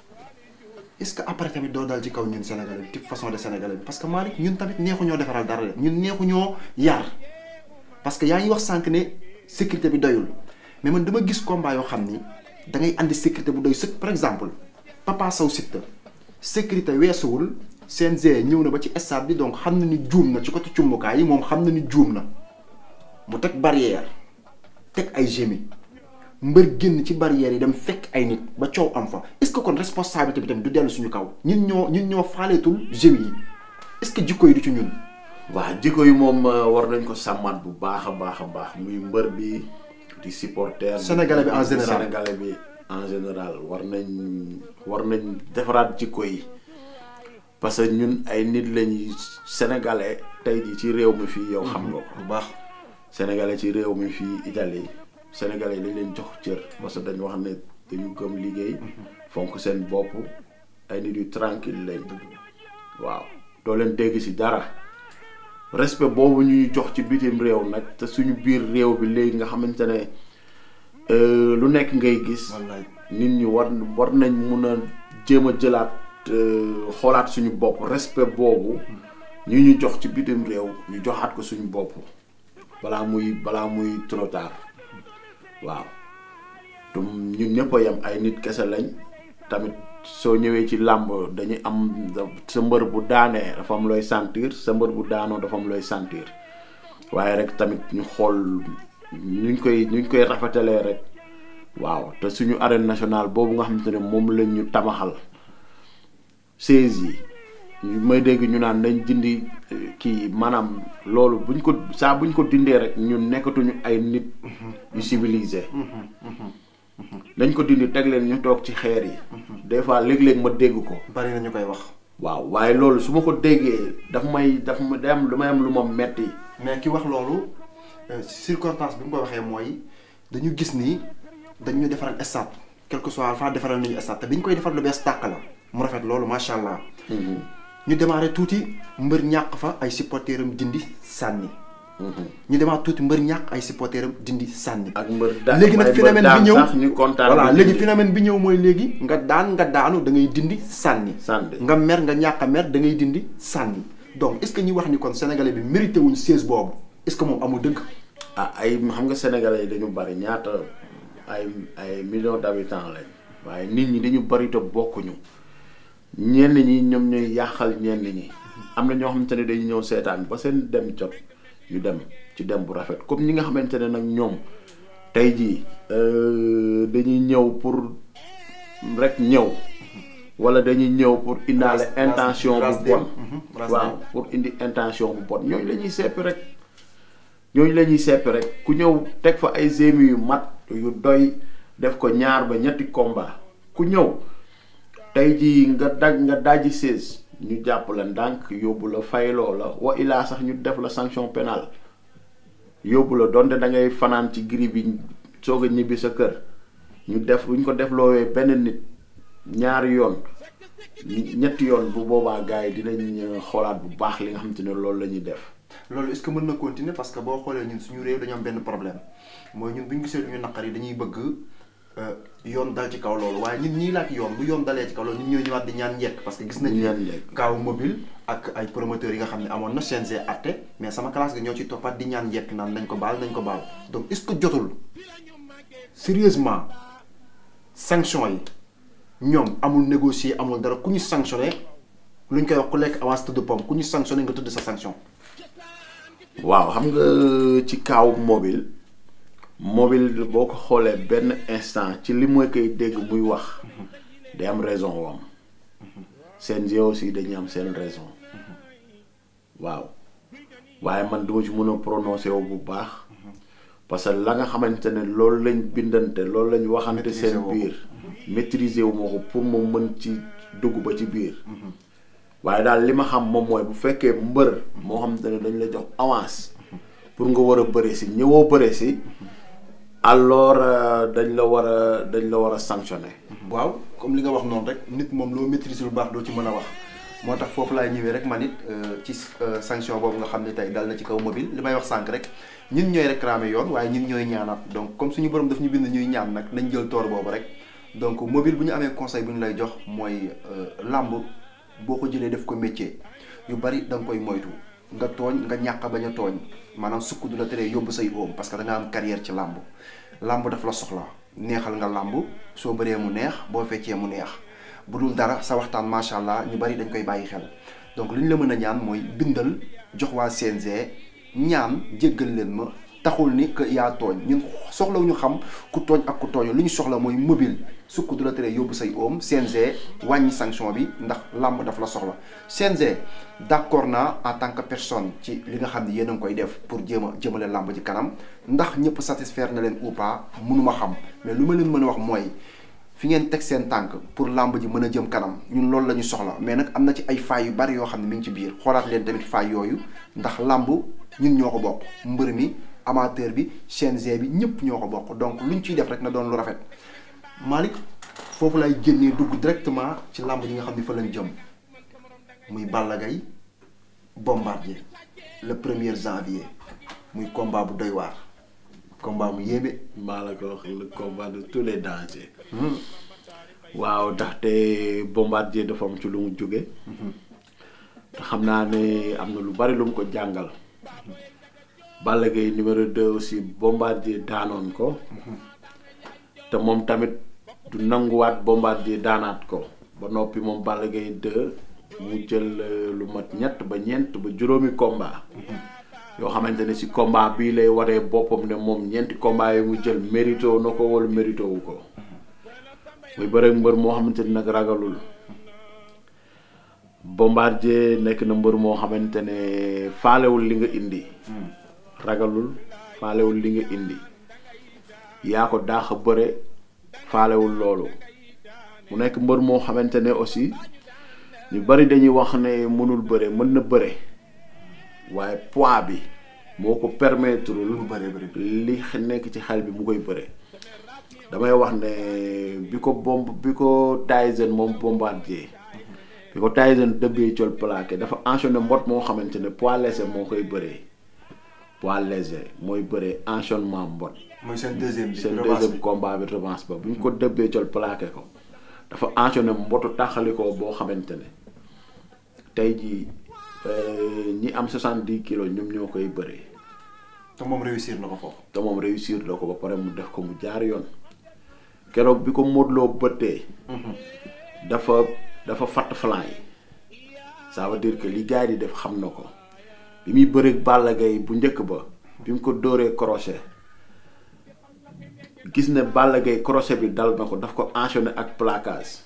Speaker 2: est-ce que après tamit doo dal ci kaw ñun sénégalais bi type façon de sénégalais bi parce que Malick ñun tamit neexu ñoo defaral dara de ñun neexu ñoo yar parce que yaa ngi wax sànq ne sécurité bi doyul mais man dama gis combat yoo xam ni da ngay andi sécurité bu doy sëkk par exemple Papa Sow Siteu sécurité weesuwul CNG ñëw na ba ci stade bi donc xam na ni juum na ci côté cumbukaay yi moom xam na ni juum na mu teg barrière teg ay gémi mbër génn ci barrière yi dem fekk ay nit ba coow am fa est-ce que kon responsabilité bi tamit du dellu suñu kaw ñun ñoo ñun ñoo faaleetul gémi yi est-ce que jikko yi du ci ñun
Speaker 3: waaw jikko yi moom euh, war nañ ko sàmmaat bu baax a baax a baax muy mbër bi di supporter.
Speaker 2: Sénégalais bi en
Speaker 3: di
Speaker 2: général.
Speaker 3: Sénégalais bi en général war nañ war nañ defaraat jikko yi parce que ñun ay nit lañuy sénégalais tey jii ci réew mi fii yow xam nga ko.
Speaker 2: bu baax
Speaker 3: sénégalais ci réew mi fii Italie sénégalais yi dañ leen jox cër parce que dañu wax ne dañu gëm liggéey fonk seen bopp ay nit yu tranquille lañ waaw doo leen dégg ci dara respect boobu ñuy jox ci bitim réew nag te suñu biir réew bi léegi nga xamante ne euh, lu nekk ngay gis
Speaker 2: wallaay
Speaker 3: nit ñi war war nañ mun a jéem a jëlaat euh, xoolaat suñu bopp respect boobu ñu ñu jox ci bitim réew ñu joxaat ko suñu bopp balaa muy balaa muy trop tard waaw te ñun ñëpp a yem ay nit kese lañ tamit soo ñëwee ci làmb dañuy am sa mbër bu daanee dafa am looy sentir sa mbër bu daanoo dafa am looy sentir waaye rek tamit ñu xool nuñ koy nuñ koy rafetalee rek waaw te suñu arène nationale boobu nga xamante ne moom lañ ñu tamaxal seize yi ñu may dégg ñu naan nañ dindi eh, kii maanaam loolu buñ ko saa buñ ko dindee rek ñun nekkatuñu ay nit yu civilisé dañ ko dindi teg leen ñu toog ci xeer yi des fois léeg-léeg ma dégg ko
Speaker 2: bari na ñu koy wax
Speaker 3: waaw waaye loolu su ma ko déggee daf may daf ma day am lu may am lu ma metti
Speaker 2: mais ki wax loolu euh, circonstance bi mu ko waxee mooy dañu gis ni dañu defaral stade quel que soit fa defaral nañu stade te bi ñu koy defar lu bees tàq la mu rafet loolu macha allah. ñu démarré tuuti mbër ñàq fa ay supporteram dindi sànni. ñu démarré tuuti mbër ñàq ay supporteram dindi sànni.
Speaker 3: ak mbër da
Speaker 2: léegi nag
Speaker 3: may
Speaker 2: phénomène
Speaker 3: mbër
Speaker 2: bi
Speaker 3: daan
Speaker 2: ñëw
Speaker 3: sax ñu kontaan
Speaker 2: voilà
Speaker 3: ba
Speaker 2: léegi
Speaker 3: dindi.
Speaker 2: phénomène bi ñëw mooy léegi nga daan nga daanu da ngay dindi sànni.
Speaker 3: Sànni.
Speaker 2: nga mer nga ñàkk a mer da ngay dindi sànni donc est ce que ñi wax ni kon sénégalais bi mérité wuñ siège boobu est ce que moom amul dëgg.
Speaker 3: ah ay xam nga sénégalais yi dañu bari ñaata ay ay millions d'habitants lañ waaye nit ñi dañu bari te bokkuñu ñenn ñi ñoom ñooy yàqal ñenn ñi am na ñoo xamante ne dañu ñëw seetaan ba seen dem jot ñu dem ci dem bu rafet comme ñi nga xamante ne nag ñoom tey jii euh, dañuy ñëw pour rek ñëw wala dañuy ñëw pour indaale
Speaker 2: Ras- ras-
Speaker 3: intention
Speaker 2: ras
Speaker 3: bu
Speaker 2: dem.
Speaker 3: bon
Speaker 2: Mhm, ras
Speaker 3: waaw
Speaker 2: dem.
Speaker 3: pour indi intention bu bon ñooñu la ñuy seppi rek ñooñu la ñuy seppi rek ku ñëw teg fa ay gémi yu mat yu doy def ko ñaar ba ñetti combat ku ñëw tey jii nga daj nga dajji seize ñu jàpp la ndànk yóbbu la fayloo la wa ilaa sax ñu def la sanction pénale yóbbu la donte da ngay fanaan ci giri bi soog a ñibbi sa kër ñu def bu ñu ko def loowee benn nit ñaari yoon ñetti yoon bu boobaa gars yi dinañ euh, xoolaat bu baax li nga xamante ne loolu la ñuy def
Speaker 2: loolu est-ce que mën na continuer parce que boo xoolee ñun suñu réew dañu am benn problème mooy ñun bu ñu gisee lu ñu naqar yi dañuy bëgg euh, yoon dal ci kaw loolu waaye ñun ñii laaj yoon bu yoon dalee ci kaw loolu ñun ñoo ñëwaat di ñaan njekk parce que gis nañ
Speaker 3: Ñaan njekk.
Speaker 2: kaaw mobile ak ay promoteurs yi nga xam ne amoon na CNG atte mais sama classe ga ñoo ci toppaat di ñaan njekk naan nañ ko baal nañ ko baal donc est-ce que jotul sérieusement sanction yi ñoom amul négocier amul dara ku ñu sanctionné lu ñu koy wax ku lekk avance tëdd pomme ku ñu sanctionné nga tëdd sa sanction
Speaker 3: waaw xam nga ci kaaw mobile mobile boo ko xoolee benn instant ci li mooy koy dégg muy wax day am raison wam CNG aussi dañuy am seen raison waaw waaye man duma ci mën a prononcer wu bu baax parce que la nga xamante ne loolu lañ bindante loolu lañ waxante
Speaker 2: Maîtriser
Speaker 3: seen
Speaker 2: woo ko.
Speaker 3: biir maîtriser wu ma ko pour mu mën ci dugg ba ci biir waaye daal li ma xam moom mooy bu fekkee mbër moo xamante ne dañ la jox avance pour nga war a bëre si ñëwoo bëre si alors euh, dañ la war a dañ la war a sanctionner
Speaker 2: waaw comme li nga wax noonu rek nit moom loo maîtriser lu baax doo ci mën a wax moo tax foofu laay ñëwee rek man it euh, ci euh, sanction boobu nga xam ne tey dal na ci kaw mobile li may wax sànq rek ñun ñooy réclamer yoon waaye ñun ñooy ñaanaat donc comme suñu borom daf ñu bind ñuy ñaan nag nañ jël toor boobu rek donc mobile bu ñu amee conseil bu ñu lay jox mooy euh, làmb boo ko jëlee def ko métier yu bari da nga koy moytu nga tooñ nga ñàkk bañ a tooñ maanaam sukk du la teree yóbbu say oom parce que da nga am carrière ci làmb làmb daf la soxla neexal nga làmb soo bëree mu neex boo feccee mu neex bu dul dara sa waxtaan macha allah ñu bari dañ koy bàyyi xel donc li ñu la mën a ñaan mooy bindal jox waa CNG ñaan jéggal leen ma taxul ni que yaa tooñ ñun soxlawuñu xam ku tooñ ak ku tooñu li ñu soxla mooy mobile sukk du la tere yóbbu say oom CNG wàññi sanction bi ndax làmb daf la soxla CNG d'accord naa en tant que personne ci li nga xam ne yéen a ngi koy def pour jéem a jëmale làmb ci kanam ndax ñëpp satisfaire na leen ou pas mënuma xam mais lu ma leen mën a wax mooy fi ngeen teg seen tànk pour làmb ji mën a jëm kanam ñun loolu la ñu soxla mais nag am na ci ay failles yu bari yoo xam ne mi ngi ci biir xoolaat leen tamit failles yooyu ndax làmb ñun ñoo ko bokk mbër mi amateur bi CNG bi ñëpp ñoo ko bokk donc luñ ciy def rek na doon lu rafet Malick foofu lay génnee dugg directement ci làmb ji nga xam ne fa lañ jëm muy Balla Gaye bombardier le premier janvier muy combat bu doy waar combat mu yéeme.
Speaker 3: maa la ko wax le combat de tous les dangers. waaw ndaxte bombardier dafa am ci lu mu jóge te xam naa ne am na lu bari lu mu ko jàngal. Balla Gaye numéro 2 aussi bombardier daanoon ko. te moom tamit du nanguwaat bombardier daanaat ko ba noppi moom Balla Gaye 2 mu jël lu mat ñett ba ñeent ba juróomi combat. yoo xamante ne si combat bii lay waree boppam ne moom ñeenti combat yi mu jël mérito na ko wala mérito wu ko muy bëre mbër moo xamante ni nag ragalul bombardier nekk na mbër moo xamante ne faalewul li nga indi ragalul faalewul li nga indi yaa ko daax a bëre faalewul loolu mu nekk mbër moo xamante ne aussi ñu bari dañuy wax ne mënul bëre mën na bëre waaye poids bi moo ko permettre
Speaker 2: mu bëree bëri.
Speaker 3: li nekk ci xel bi mu koy bëre damay wax ne bi ko bomb bi ko Tyson moom bombardier bi ko Tyson dëbbee col plaqué dafa enchaîné mbot moo xamante ne poids léger moo koy bëree poids léger mooy bëree enchaînement mbot
Speaker 2: mooy seen deuxième bi.
Speaker 3: seen
Speaker 2: revanche
Speaker 3: deuxième
Speaker 2: bi.
Speaker 3: combat bi revanche ba bu ñu ko dëbbee col plaqué ko dafa enchaîné mbotu taxalikoo boo xamante ne tey jii euh, ñi am 70 kilos ñoom ñoo koy bëree
Speaker 2: te moom réussir na ko foofu.
Speaker 3: te moom réussir la ko ba pare mu def ko mu jaar yoon keroog bi ko Modou Lo bëttee dafa dafa fatt flan yi ça veut dire que li gars yi di def xam na ko bi muy bëreeg Balla Gaye bu njëkk ba bi mu ko dóoree crochet gis ne Balla Gaye crochet bi dal na ko daf ko enchaîner ak plaquage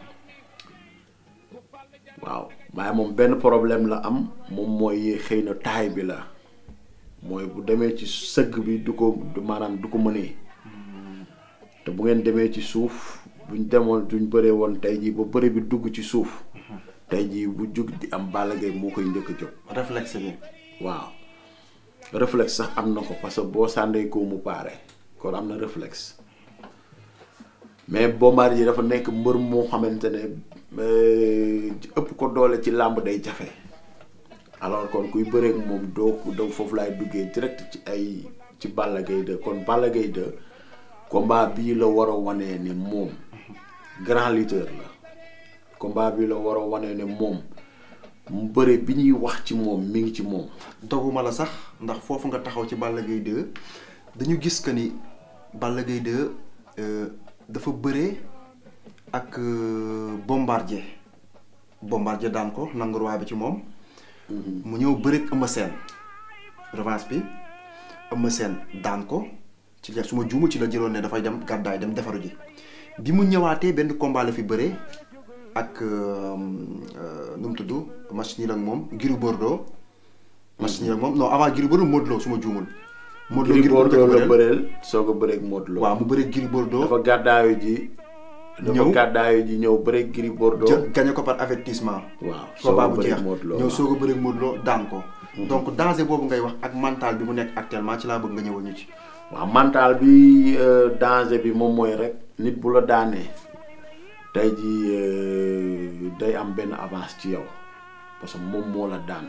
Speaker 3: waaw waaye moom benn problème la am moom mooy xëy na taay bi la mooy bu demee ci sëgg bi du ko du maanaam du ko mënee te bu ngeen demee ci suuf buñ demoon duñ bëree woon tey jii ba bëri bi dugg ci suuf tey jii bu jug di am Balla Gaye moo koy njëkk a jóg
Speaker 2: réflexe bi.
Speaker 3: waaw réflexe sax am na ko parce que boo sàndee ko mu paare kon am na réflexe mais Bombardier dafa nekk mbër moo xamante ne euh, ëpp ko doole ci làmb day jafe alors kon kuy bëreek moom doo ko doo foofu laay duggee direct ci ay ci Balla Gaye 2 kon Balla Gaye 2 combat bii la war a wanee ne moom grand lutteur la combat bii la war a wanee ne moom mu bëre bi ñuy wax ci moom mi ngi ci moom
Speaker 2: doguma la sax ndax foofu nga taxaw ci Balla Gaye 2 dañu gis que ni Balla Gaye 2 euh, dafa bëree ak euh, bombardier bombardier daan ko nangu roi bi ci moom. mu ñëw bëreeg Eumeu Sène revanche bi Eumeu Sène daan ko ci la su ma juumul ci la jëloon ne dafay dem gàddaay dem defaru ji bi mu ñëwaatee benn combat la fi bëree ak euh, euh, nu mu tudd match nii ak moom Gris Bordeaux. match nii ak moom non avant Gris Bordeaux Modou Lo su ma juumul. Modou Lo
Speaker 3: Gris
Speaker 2: Gris Bordeaux
Speaker 3: Bordeaux la
Speaker 2: bëreel.
Speaker 3: bëreel soog a bëreeg Modou Lo
Speaker 2: waaw mu bëreeg Gris Bordeaux.
Speaker 3: dafa gàddaayu ji dafa
Speaker 2: Ñëw.
Speaker 3: gàddaayu ji ñëw bëreeg Gris Bordeaux
Speaker 2: jë gagné ko par avertissement.
Speaker 3: waaw soog
Speaker 2: combat
Speaker 3: a
Speaker 2: bu
Speaker 3: bëreeg
Speaker 2: jeex
Speaker 3: Modou Lo
Speaker 2: ñëw
Speaker 3: waaw.
Speaker 2: soog a bëreeg Modou Lo daan ko. donc danger boobu ngay wax ak mental bi mu nekk actuellement ci laa bëgg nga ñëwal ñu ci.
Speaker 3: waaw mental bi euh, danger bi moom mooy rek nit bu la daanee tey jii euh, day am benn avance ci yow parce que moom moo la daan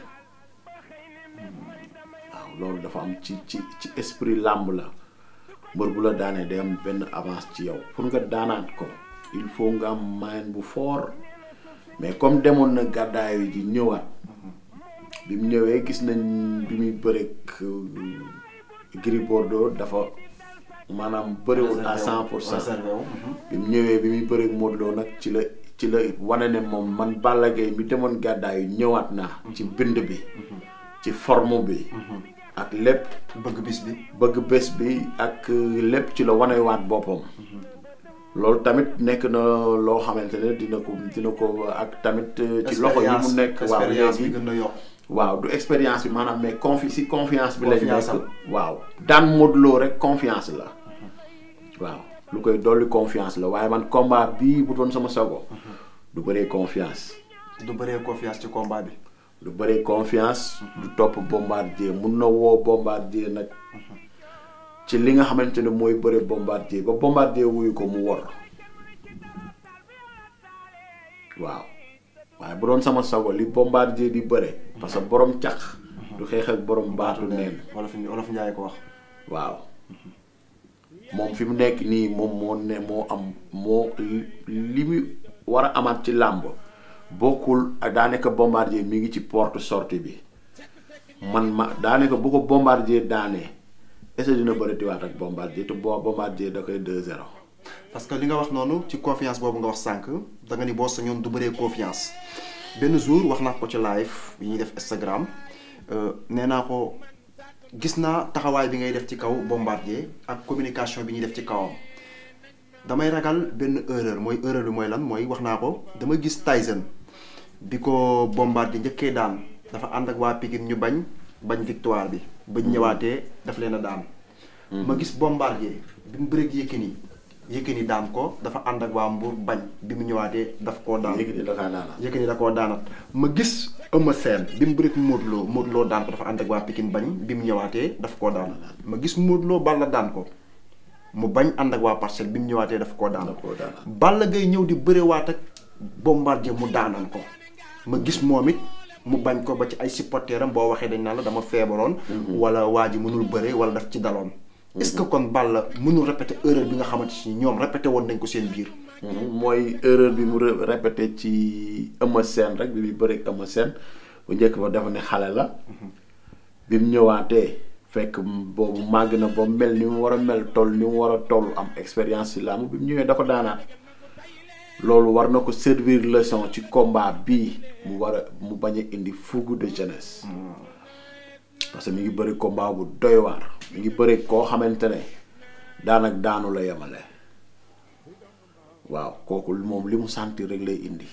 Speaker 3: waaw loolu dafa am ci ci ci esprit làmb la mbër bu la daanee day am benn avance ci yow pour nga daanaat ko il faut nga am moyen bu fort mais comme demoon na gàddaayu ji ñëwaat bi mu ñëwee gis nañ bi muy bëreeg euh, Gris Bordeaux dafa maanaam bëriwul à cent pour cent
Speaker 2: réservé wu.
Speaker 3: bi mu ñëwee bi muy bëreeg Modou Lo nag ci la ci la wane ne moom man Balla Gaye mi demoon gàddaayu ñëwaat naa ci bind bi ci forme bi ak lépp
Speaker 2: bëgg bis bi.
Speaker 3: bëgg bés bi ak lépp ci la wanewaat boppam loolu tamit nekk na loo xamante ne dina ko dina ko ak tamit ci loxo yi mu nekk waaw
Speaker 2: expérience bi
Speaker 3: léegi
Speaker 2: gën a yokk.
Speaker 3: waaw du expérience bi maanaam mais confi si confiance bi lañ
Speaker 2: Confiance am.
Speaker 3: nekk waaw daan Modou Lo rek confiance la waaw lu koy dolli confiance la waaye man combat bii bu doon sama sago du bëree confiance
Speaker 2: du bëree confiance ci combat bi.
Speaker 3: du bëree confiance du topp bombardier mun na woo bombardier nag ci li nga xamante ne mooy bëre bombardier ba bombardier wuyu ko mu wor waaw waaye waaye bu doon sama sago li bombardier di bëre parce que borom cax du xeex ak borom baatu neen
Speaker 2: wolof wolof Njaay ko wax
Speaker 3: waaw moom fi mu nekk nii moom moo ne moo am moo li mu war a amaat ci làmb bokkul ak daanaka bombardier mi ngi ci porte sortie bi man ma daanaka bu ko bombardier daanee est-ce que dina bëri tiwaat ak bombardier te boo bombardier da koy 2-0
Speaker 2: parce que li nga wax noonu ci confiance boobu nga wax sànq da nga ni boo sañoon du bëree confiance benn jour wax naa ko ci live yi ñuy def Instagram nee naa ko gis naa taxawaay bi ngay def ci kaw bombardier ak communication bi ñuy def ci kawam damay ragal benn erreur mooy erreur bi mooy lan mooy wax naa ko dama gis Tyson bi ko bombardier njëkkee daan dafa ànd ak waa Pikine ñu bañ bañ victoire bi bañ ñëwaatee daf leen a daan ma gis bombardier bi mu bëreeg Yékini Yékini daan ko dafa ànd ak waa Mbour bañ bi mu ñëwaatee daf koo daan
Speaker 3: léegi da kaa daanaa
Speaker 2: Yékini da koo daanat ma gis Eumeu Sène bi mu bëreeg Modou Lo Modou Lo daan ko dafa ànd ak waa Pikine bañ bi mu ñëwaatee daf koo daan ma gis Modou Lo Balla daan ko mu bañ ànd ak waa Parcelles bi mu ñëwaatee daf koo daan
Speaker 3: da koo daanaa
Speaker 2: Balla Gaye ñëw di bërewaat ak bombardier mu daanan ko ma gis moom it mu bañ ko ba ci ay supporteram boo waxee dañ naan la dama feebaroon wala waa ji mënul bëre wala daf ci daloon est-ce que kon Balla mënul répéter erreur bi nga xamante ni ñoom répété woon nañ ko seen biir
Speaker 3: mooy erreur bi mu ré- répété ci Eumeu Sène rek bi muy bëreeg Eumeu Sène bu njëkk ba dafa ne xale la bi mu ñëwaatee fekk boobu màgg na ba mel ni mu war a mel toll ni mu war a toll am expérience ci làmb bi mu ñëwee da ko daanaat loolu war na ko servir leçon ci combat bii mu war a mu bañ a indi fougue de jeunesse parce que mi ngi bëri combat bu doy waar mi ngi bëri koo xamante ne daanak daanu la yemale waaw kooku moom li mu sentir rek lay indi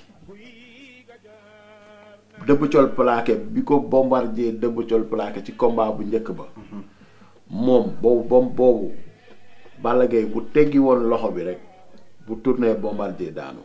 Speaker 3: dëbb col plaqué bi ko bombardier dëbb col plaqué ci combat bu njëkk ba moom boobu bom boobu Balla Gaye bu teggi woon loxo bi rek bu tourné bombardier daanu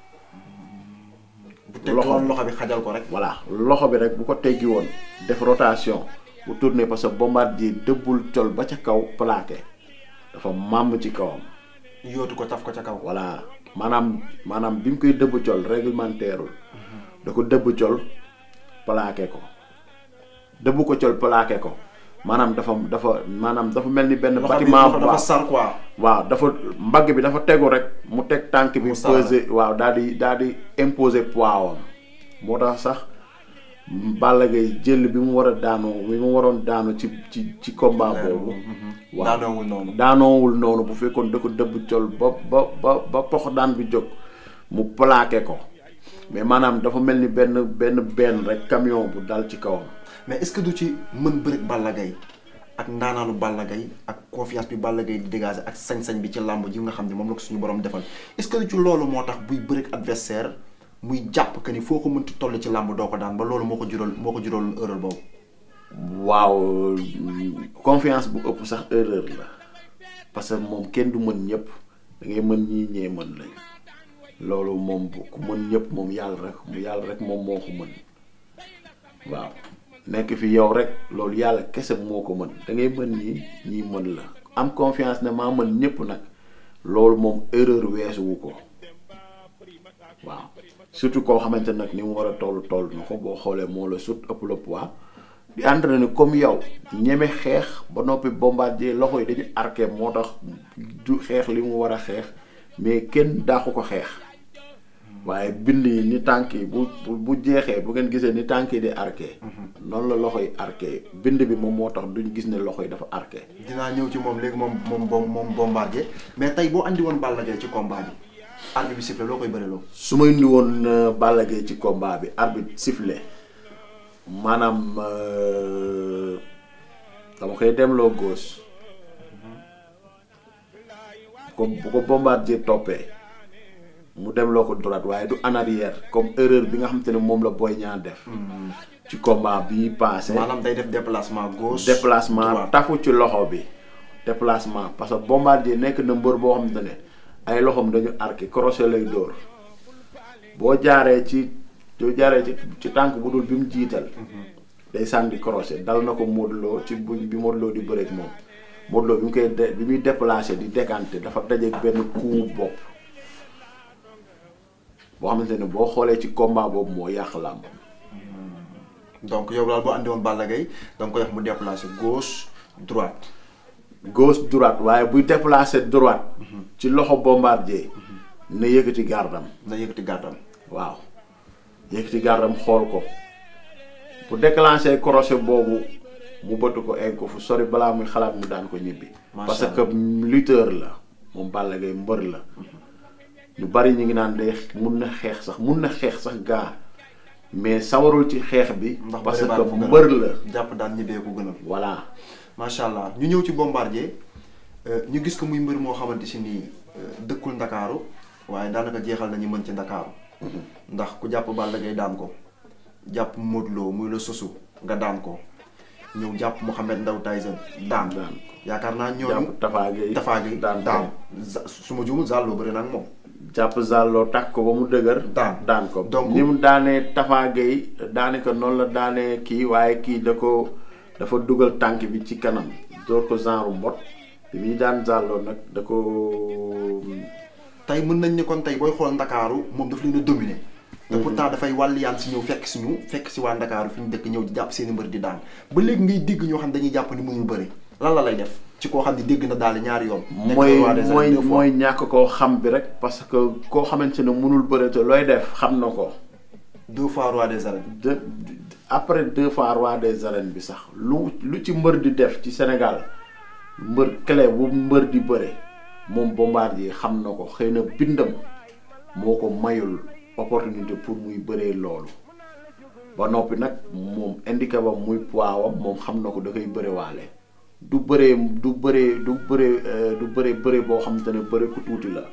Speaker 2: bu teg woon loxo bi xajal ko rek
Speaker 3: voilà loxo bi rek bu ko teggi woon def rotation bu tourné parce que bombardier dëbbul col ba ca kaw plaqué dafa màmm ci kawam
Speaker 2: yootu ko taf ko ca kaw
Speaker 3: voilà maanaam maanaam bi mu koy dëbb col réglementaire da ko dëbb col plaqué ko dëbb ko col plaqué ko maanaam dafa dafa maanaam dafa mel ni benn
Speaker 2: loxo bi
Speaker 3: bâtiment
Speaker 2: loxo dafa sar quoi
Speaker 3: waaw dafa mbagg bi dafa tegu rek mu teg tànk bi
Speaker 2: Mu sar
Speaker 3: pesé waaw daal di daal di imposer poids am moo tax sax Balla Gaye jël bi mu war a daanoo bi mu waroon daanu ci ci ci combat boobu waaw
Speaker 2: daanoowul noonu
Speaker 3: daanoowul noonu bu fekkoon da ko dëbb col ba ba ba ba pox daan bi jóg mu plaqué ko mais maanaam dafa mel ni benn benn benn rek camion bu dal ci kawam
Speaker 2: mais est-ce que du ci mën bëreeg Balla Gaye ak ndaanaanu Balla Gaye ak confiance bi Balla Gaye di dégager ak sañ-sañ bi ci làmb ji nga xam ne moom la ko suñu borom defal est-ce que du ci loolu moo tax buy bëreeg adversaire muy jàpp que ni foo ko mënti toll ci làmb doo ko daan ba loolu moo ko jural moo ko jural erreur boobu.
Speaker 3: waaw confiance bu ëpp sax erreur la parce que moom kenn du mën ñëpp da ngay mën ñii ñee mën lañ loolu moom bu ku mën ñëpp moom yàlla rek mu yàlla rek moom moo ko mën waaw nekk fi yow rek loolu yàlla kese moo ko mën da ngay mën ñii ñii mën la am confiance ne maa mën ñëpp nag loolu moom erreur weesuwu ko waaw surtout koo xamante nag ni mu war a toll toll na ko boo xoolee moo la sut ëpp la poids di entraîné comme yow ñeme xeex ba noppi bombardier loxo yi dañu arqué moo tax du xeex li mu war a xeex mais kenn daaxu ko xeex waaye bind yi ni tànk yi bu bu bu jeexee bu ngeen gisee ni tànk yi di arqué noonu la loxo yi arqué bind bi moom moo tax duñ gis ne loxo yi dafa arqué
Speaker 2: dinaa ñëw ci moom léegi moom moom moom moom bombardier mais tey boo andi woon Balla Gaye ci combat bi arbitre bi sifflé loo koy bëreloo.
Speaker 3: su ma indi woon euh, Balla Gaye ci combat bi arbitre sifflé maanaam euh, dama koy demloo gauche bu ko bu ko bombardier toppee mu demloo ko droite waaye du en arrière comme erreur bi nga xamante ne moom la Boy Niang def ci combat bi passé
Speaker 2: maanaam day def déplacement gauche.
Speaker 3: déplacement
Speaker 2: droite.
Speaker 3: tafu ci loxo bi déplacement parce que bombardier nekk na mbër boo xamante ne ay loxoom dañu arqué crochet lay dóor boo jaaree ci boo jaaree ci ci tànk bu dul bi mu jiital day sànni crochet dal na ko Modou Lo ci bu bi Modou Lo di bëreeg moom Modou Lo bi mu koy de bi muy déplacé di décanté dafa dajeeg benn coup bopp boo xamante ne boo xoolee ci combat boobu moo yàq làmb
Speaker 2: donc yow daal boo andi woon Balla Gaye da nga koy wax mu déplacé gauche droite.
Speaker 3: gauche droite waaye buy déplacer droite ci loxo bombardier na yëkkati gardam
Speaker 2: na yëkkati gàttam.
Speaker 3: waaw yëkkati gardam xool ko bu déclenché crochet boobu mu bëtt ko egg ko fu sori balaa muy xalaat mu daan ko ñibbi
Speaker 2: Macha
Speaker 3: parce
Speaker 2: Allah.
Speaker 3: que lutteur la moom Balla Gaye mbër la ñu bari ñu ngi naan day mun na xeex sax mun na xeex sax gaa mais sawarul ci xeex bi
Speaker 2: ndax
Speaker 3: parce
Speaker 2: bëre baa
Speaker 3: que
Speaker 2: ko gënal.
Speaker 3: mbër la
Speaker 2: jàpp daan ñibbee ko gënal.
Speaker 3: voilà
Speaker 2: macha allah ñu ñëw ci bombardier euh, ñu gis ko muy mbër moo xamante si nii euh, dëkkul ndakaaru waaye daanaka jeexal nañu mën ci ndakaaru ndax ku jàpp Balla Gaye daan ko jàpp Modou Lo muy la sosu nga daan ko ñëw jàpp Mouhamed Ndaw Tyson daan
Speaker 3: Daan
Speaker 2: yaakaar naa ñooñu
Speaker 3: jàpp Tafa Gueye
Speaker 2: Tafa Gueye
Speaker 3: daan
Speaker 2: daan
Speaker 3: ko.
Speaker 2: Za- su ma juumul Zallo bëri nag moom
Speaker 3: jàpp Zallo takk ko ba mu dëgër.
Speaker 2: Daan.
Speaker 3: daan ko
Speaker 2: Donc-
Speaker 3: ni mu daanee Tafa Gueye daane ko noonu la daanee kii waaye kii da ko dafa dugal tànk bi ci kanam door ko genre mbot bi muy daan Zallo nag da ko
Speaker 2: tey mën nañ ne kon tey booy xool ndakaaru moom daf leen a dominer te pourtant dafay wàlliyaan si ñëw fekk si ñu fekk si waa ndakaaru fi ñu dëkk ñëw di jàpp seeni mbër di daan ba léegi ngay dégg ñoo xam ne dañuy jàpp ni mënul bëri lan la lay def ci koo xam ne dégg na daal ñaari yoon nekk
Speaker 3: mooy
Speaker 2: roi des arènes
Speaker 3: mooy
Speaker 2: deux fois.
Speaker 3: mooy ñàkk koo xam bi rek parce que koo xamante ne mënul bëre te looy def xam na ko
Speaker 2: deux fois roi des arènes
Speaker 3: de après deux fois roi des arènes bi sax lu lu ci mbër di def ci Sénégal mbër clé bu mbër di bëre moom Bombardier xam na ko xëy na bindam moo ko mayul opportunité pour muy bëree loolu ba noppi nag moom handicap am muy poids am moom xam na ko da koy bëre waale du bëree du bëree du bëree euh, du bëree bëre boo xam te ne bëre ku tuuti la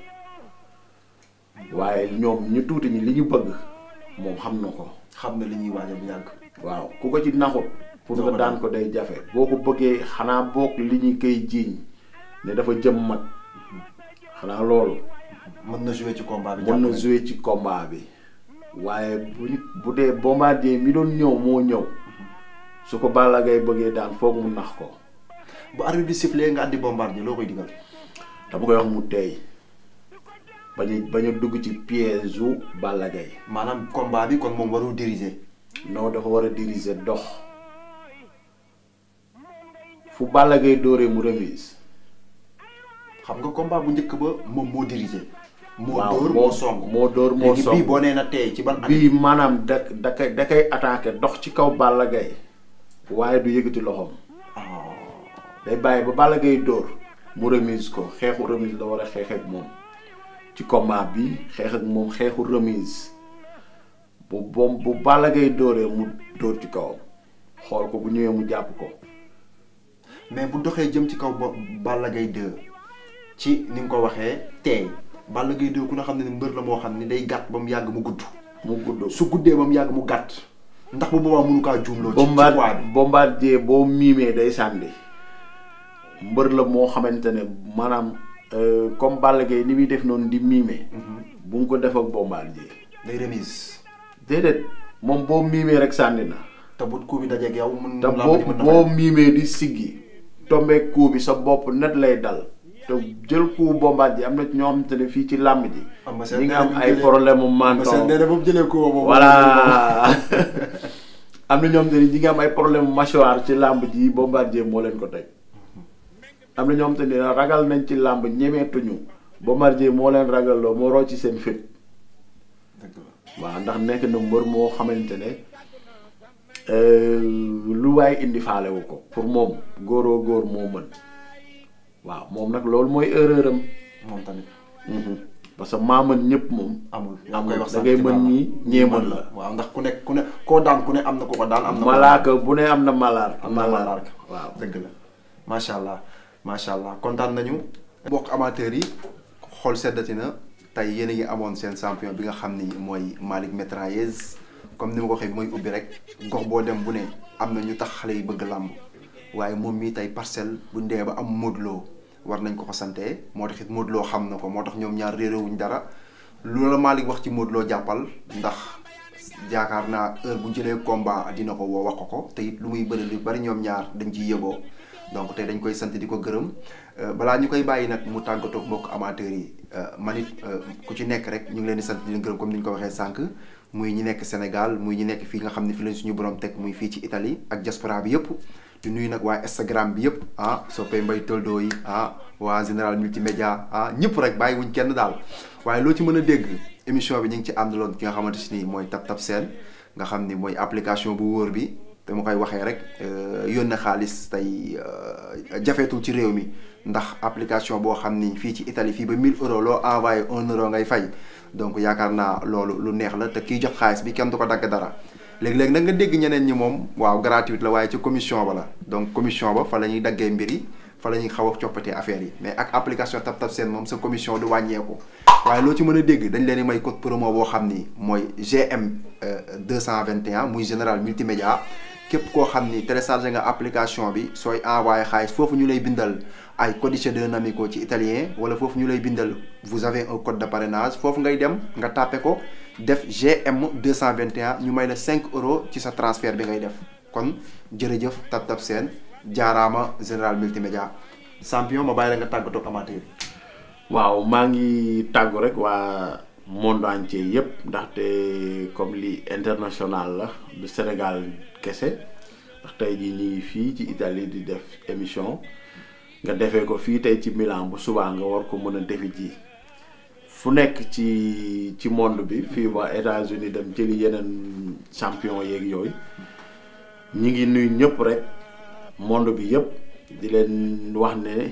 Speaker 3: waaye ñoom ñu tuuti ñi li ñu bëgg moom xam na ko
Speaker 2: xam na li ñuy waajal bu yàgg
Speaker 3: waaw ku ko ci naxut pour
Speaker 2: Doo
Speaker 3: nga
Speaker 2: ko
Speaker 3: daan
Speaker 2: daan.
Speaker 3: ko day jafe boo ko bëggee xanaa boog li ñu koy jiiñ ne dafa jëm mag xanaa loolu
Speaker 2: mën na jouer ci combat bi
Speaker 3: mën na
Speaker 2: jàpp nañ.
Speaker 3: jouer ci combat bi waaye bu ñu bu dee bombardier mi doon ñëw moo ñëw su ko Balla Gaye bëggee daan foog mu nax ko
Speaker 2: bu arbitre bi sifflé nga andi bombardier loo koy digal
Speaker 3: dama koy wax mu teey bañ a bañ a dugg ci piège u Balla Gaye
Speaker 2: maanaam combat bi kon moom warul diriger
Speaker 3: non dafa war a diriger dox fu Balla Gaye dóoree mu remise
Speaker 2: xam nga combat bu njëkk ba moom moo diriger moo
Speaker 3: waaw
Speaker 2: dóor moo song
Speaker 3: moo dóor moo
Speaker 2: léegi
Speaker 3: song
Speaker 2: bii boo nee na tey ci ban année
Speaker 3: bii maanaam da da koy da koy attaqué dox ci kaw Balla Gaye waaye du yëkkati loxoom
Speaker 2: ah
Speaker 3: day bàyyi ba Balla Gaye dóor mu remise ko xeexu remise la war a xeex ak moom ci combat bi xeex ak moom xeexu remise bu boom bu Balla Gaye dóoree mu dóor ci kawam xool ko bu ñëwee mu jàpp ko
Speaker 2: mais bu doxee jëm ci kaw ba Balla Gaye 2 ci ni nga ko waxee teey Balla Gaye 2 ku ne xam ne ni mbër la moo xam ne day gàtt ba mu yàgg mu gudd
Speaker 3: mu gudd
Speaker 2: su guddee ba mu yàgg mu gàtt ndax bu boobaa mënu kaa juumloo ci ci
Speaker 3: Bombard
Speaker 2: poids bi
Speaker 3: bombardier boo miimee day sànni mbër la moo xamante ne maanaam euh, comme Balla Gaye ni muy def noonu di miime bu nga ko def ak bombardier
Speaker 2: day remise
Speaker 3: déedéet moom boo miimee rek sànni na
Speaker 2: te bu coup bi dajeeg yow mën
Speaker 3: te
Speaker 2: làmb
Speaker 3: boo
Speaker 2: ji mën na
Speaker 3: boo
Speaker 2: fay.
Speaker 3: miimee di siggi tombee coup bi sa bopp net lay dal te jël coup bombardier am na ci ñoo xamante ne fii ci làmb ji
Speaker 2: Ama Sène
Speaker 3: ñi nga
Speaker 2: nee
Speaker 3: am
Speaker 2: na
Speaker 3: ay
Speaker 2: bu
Speaker 3: problème mu
Speaker 2: Ama Sène
Speaker 3: menton
Speaker 2: nee na ba mu jëlee coup boobu
Speaker 3: voilà am na ñoom te ni ñi nga am ay problème mâchoire ci làmb ji bombardier moo leen ko teg am na ñoom te ni ragal nañ ci làmb ñemeetuñu bombardier moo leen ragalloo moo rocc ci seen fit
Speaker 2: dëgg la
Speaker 3: waaw ndax nekk na mbër moo xamante ne euh, lu waay indi faalewu ko pour moom góoroo góor moo mën waaw moom nag loolu mooy erreur am
Speaker 2: moom tamit
Speaker 3: parce que maa mën ñëpp moom
Speaker 2: amul
Speaker 3: amul
Speaker 2: koy wax
Speaker 3: da
Speaker 2: sànq
Speaker 3: ngay
Speaker 2: ci
Speaker 3: mën
Speaker 2: Balla.
Speaker 3: ñii ñee mën la
Speaker 2: waaw ndax ku nekk ku ne koo daan ku ne am na ku ko daan am na
Speaker 3: malaaka bu ne am na malaar
Speaker 2: am na malaar
Speaker 3: waaw
Speaker 2: dëgg la macha allah macha allah kontaan nañu mbokk amateurs yi xool seddati na tey yéen a ngi amoon seen champion bi nga xam ni mooy Malick Mitrailleuse comme ni ma ko waxee bi mooy ubbi rek gox boo dem bu ne am na ñu tax xale yi bëgg làmb waaye moom mii tey parcelle bu ndee ba am Modou Lo war nañ ko ko sante moo tax it Modou Lo xam na ko moo tax ñoom ñaar réeréwuñ dara loolu la Malick wax ci Modou Lo jàppal ndax yaakaar naa heure bu jëlee combat dina ko woo wax ko ko te it lu muy bëri lu bari ñoom ñaar dañ ciy yëgoo donc tey dañ koy sant di ko gërëm balaa ñu koy bàyyi nag mu tàggatoo mbokk amateurs yi man it ku ci nekk rek ñu ngi leen di sant di leen gërëm comme ni ñu ko waxee sànq muy ñi nekk Sénégal muy ñi nekk fii nga xam ne fi lañ suñu borom teg muy fii ci Italie ak diaspora bi yëpp di nuyu nag waa Instagram bi yëpp ah soppee mbay toldo yi ah waa général multimédia ah ñëpp rek bàyyi wuñ kenn daal waaye loo ci mën a dégg émission bi ñu ngi ci àndaloon ki nga xamante si nii mooy Tap Tap Seen nga xam ni mooy application bu wóor bi te ma koy waxee rek yónnee xaalis tey jafeetul ci réew mi ndax application boo xam ni fii ci Italie fii ba 1000 euros loo envoyé 1 euro ngay fay donc yaakaar naa loolu lu neex la te kiy jox xaalis bi kenn du ko dagg dara léegi-léegi nag nga dégg ñeneen ñi moom waaw gratuite la waaye ci commission ba la donc commission ba fa la ñuy daggee mbir yi fa la ñuy xaw a coppatee affaire yi mais ak application Tap Tap Seen moom sa commission du wàññeeku waaye loo ci mën a dégg dañ leen di may code promo boo xam ni mooy GM 221 muy général multimédia képp koo xam ni téléchargé nga application bi sooy envoyé xaalis foofu ñu lay bindal ay codice d'un amico ci italien wala foofu ñu lay bindal vous avez un code de parrainage foofu ngay dem nga tàppe ko def GM 221 ñu may la 5 euros ci sa transfert bi ngay def kon jërëjëf Tap Tap Seen jaaraama général multimédia champion ma bàyyi la nga tàggatoo amateur yi.
Speaker 3: waaw maa ngi tàggu rek waa monde entier yëpp ndaxte comme li international la du Sénégal kese ndax tey jii ñu ngi fii ci Italie di def émission nga defee ko fii tey ci Milan bu subaa nga war ko mën a defi ji fu nekk ci ci monde bi fii ba États-Unis dem jëli yeneen champion yeeg yooyu ñi ngi nuyu ñëpp rek monde bi yëpp di leen wax ne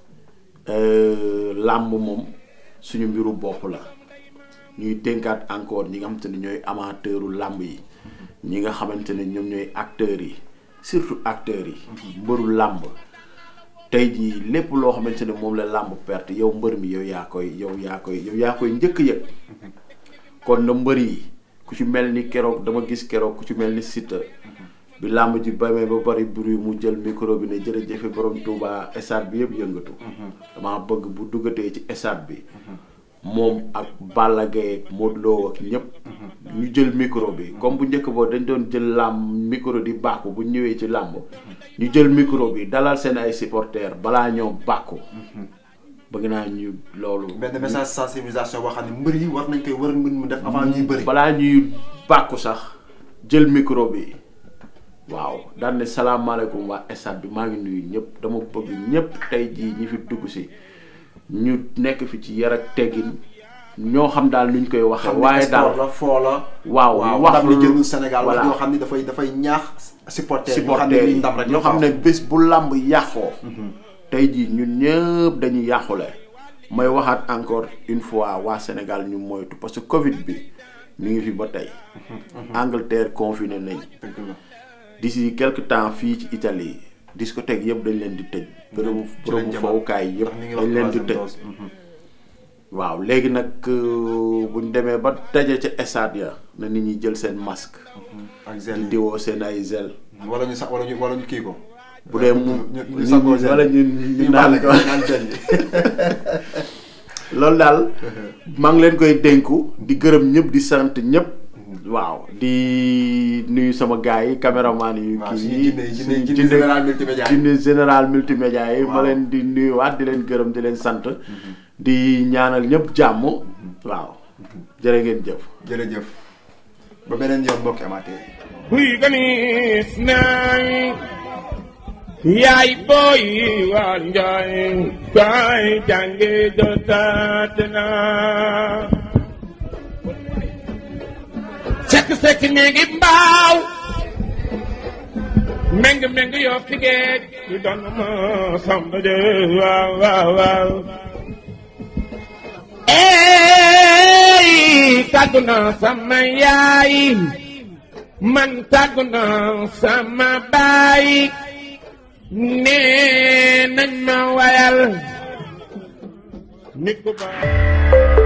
Speaker 3: làmb moom suñu mbiru bopp la ñuy dénkaat encore ñi nga xamante ne ñooy amateuru làmb yi ñi nga xamante ne ñoom ñooy acteurs yi surtout acteurs yi mbëru làmb tey jii lépp loo xamante ne moom la làmb perte yow mbër mi yow yaa koy yow yaa koy yow yaa koy njëkk yëg kon na mbër yi ku ci mel ni keroog dama gis keroog ku ci mel ni Siteu bi làmb ji bamee ba bari bruit mu jël micro bi ne jërëjëfe borom Touba stade bi yëpp yëngatu dama bëgg bu duggatee ci stade bi moom ak Balla Gaye ak Modou Lo ak ñëpp ñu jël micro bi comme bu njëkk boo dañ doon jël làmb micro di bàkku bu ñëwee ci làmb ñu jël micro bi dalal seen ay supporters balaa ñoo bàkku bëgg naa ñu loolu
Speaker 2: benn message sensibilisation boo xam ne mbër yi war nañ koy war mën mu def avant ñuy bëri
Speaker 3: balaa ñuy bàkku sax jël micro bi waaw daan ne salaamaaleykum waa stade bi maa ngi nuyu ñëpp dama bëgg ñëpp tey jii ñi fi dugg si ñu nekk fi ci yar ak teggin ñoo xam daal nuñ koy waxee. waaye daal
Speaker 2: la foo la.
Speaker 3: waaw
Speaker 2: waaw
Speaker 3: wax
Speaker 2: ndam li jëlul Sénégal wax
Speaker 3: voilà.
Speaker 2: yoo xam ni dafay dafay ñaax. supporter yoo xam
Speaker 3: supporters
Speaker 2: ne
Speaker 3: yi
Speaker 2: ndam rek
Speaker 3: ñoo xam ne bés bu làmb yàqoo. tey jii ñun ñëpp dañuy yàqule. may waxaat encore une fois waa Sénégal ñu moytu parce que Covid bi mi ngi fi ba tey. Angleterre confiné nañ.
Speaker 2: dëgg la
Speaker 3: d'ici quelque temps fii ci Italie discothèque yëpp dañ leen di tëj. bërëbu
Speaker 2: ci lañ
Speaker 3: bërëbu
Speaker 2: jëm
Speaker 3: fowukaay yëpp
Speaker 2: ndax ñu ngi wax
Speaker 3: dañ leen di
Speaker 2: troisième
Speaker 3: tëj.
Speaker 2: dose. Mhm.
Speaker 3: waaw léegi nag euh, buñ demee ba daje ca stade ya na nit ñi jël seen masque.
Speaker 2: ak
Speaker 3: di
Speaker 2: zel yi
Speaker 3: diwoo seen ay zel.
Speaker 2: wala ñu sax wala ñu wala ñu kii ko.
Speaker 3: bu dee mu
Speaker 2: ñu ñu ñu sangoo zel
Speaker 3: wala ñu ñu naan ko
Speaker 2: naan zel yi.
Speaker 3: loolu daal maa ngi leen koy dénku di gërëm ñëpp di sant ñëpp. waaw di nuyu sama gars yi caméraman yu
Speaker 2: waaw
Speaker 3: kii
Speaker 2: suñu
Speaker 3: yi
Speaker 2: jinne yi jinne
Speaker 3: suñu
Speaker 2: jinne général multimédia yi.
Speaker 3: jinne général multimédia yi ma
Speaker 2: Waaw.
Speaker 3: leen di nuyuwaat di leen gërëm di leen sant di ñaanal ñëpp jàmm waaw jërë ngeen jëf
Speaker 2: jërëjëf ba beneen yoon mbokki amateur yi.
Speaker 1: Huy ganis nay yaay boy war njaay bay jànge jotaat na sekk sekk néegi mbaaw meng meng yoo fi géej yu doon ma samba de waaw waaw waaw ey tàggu na sama yaay man tàggu na sama baay nee nañ ma wayal nit ku baax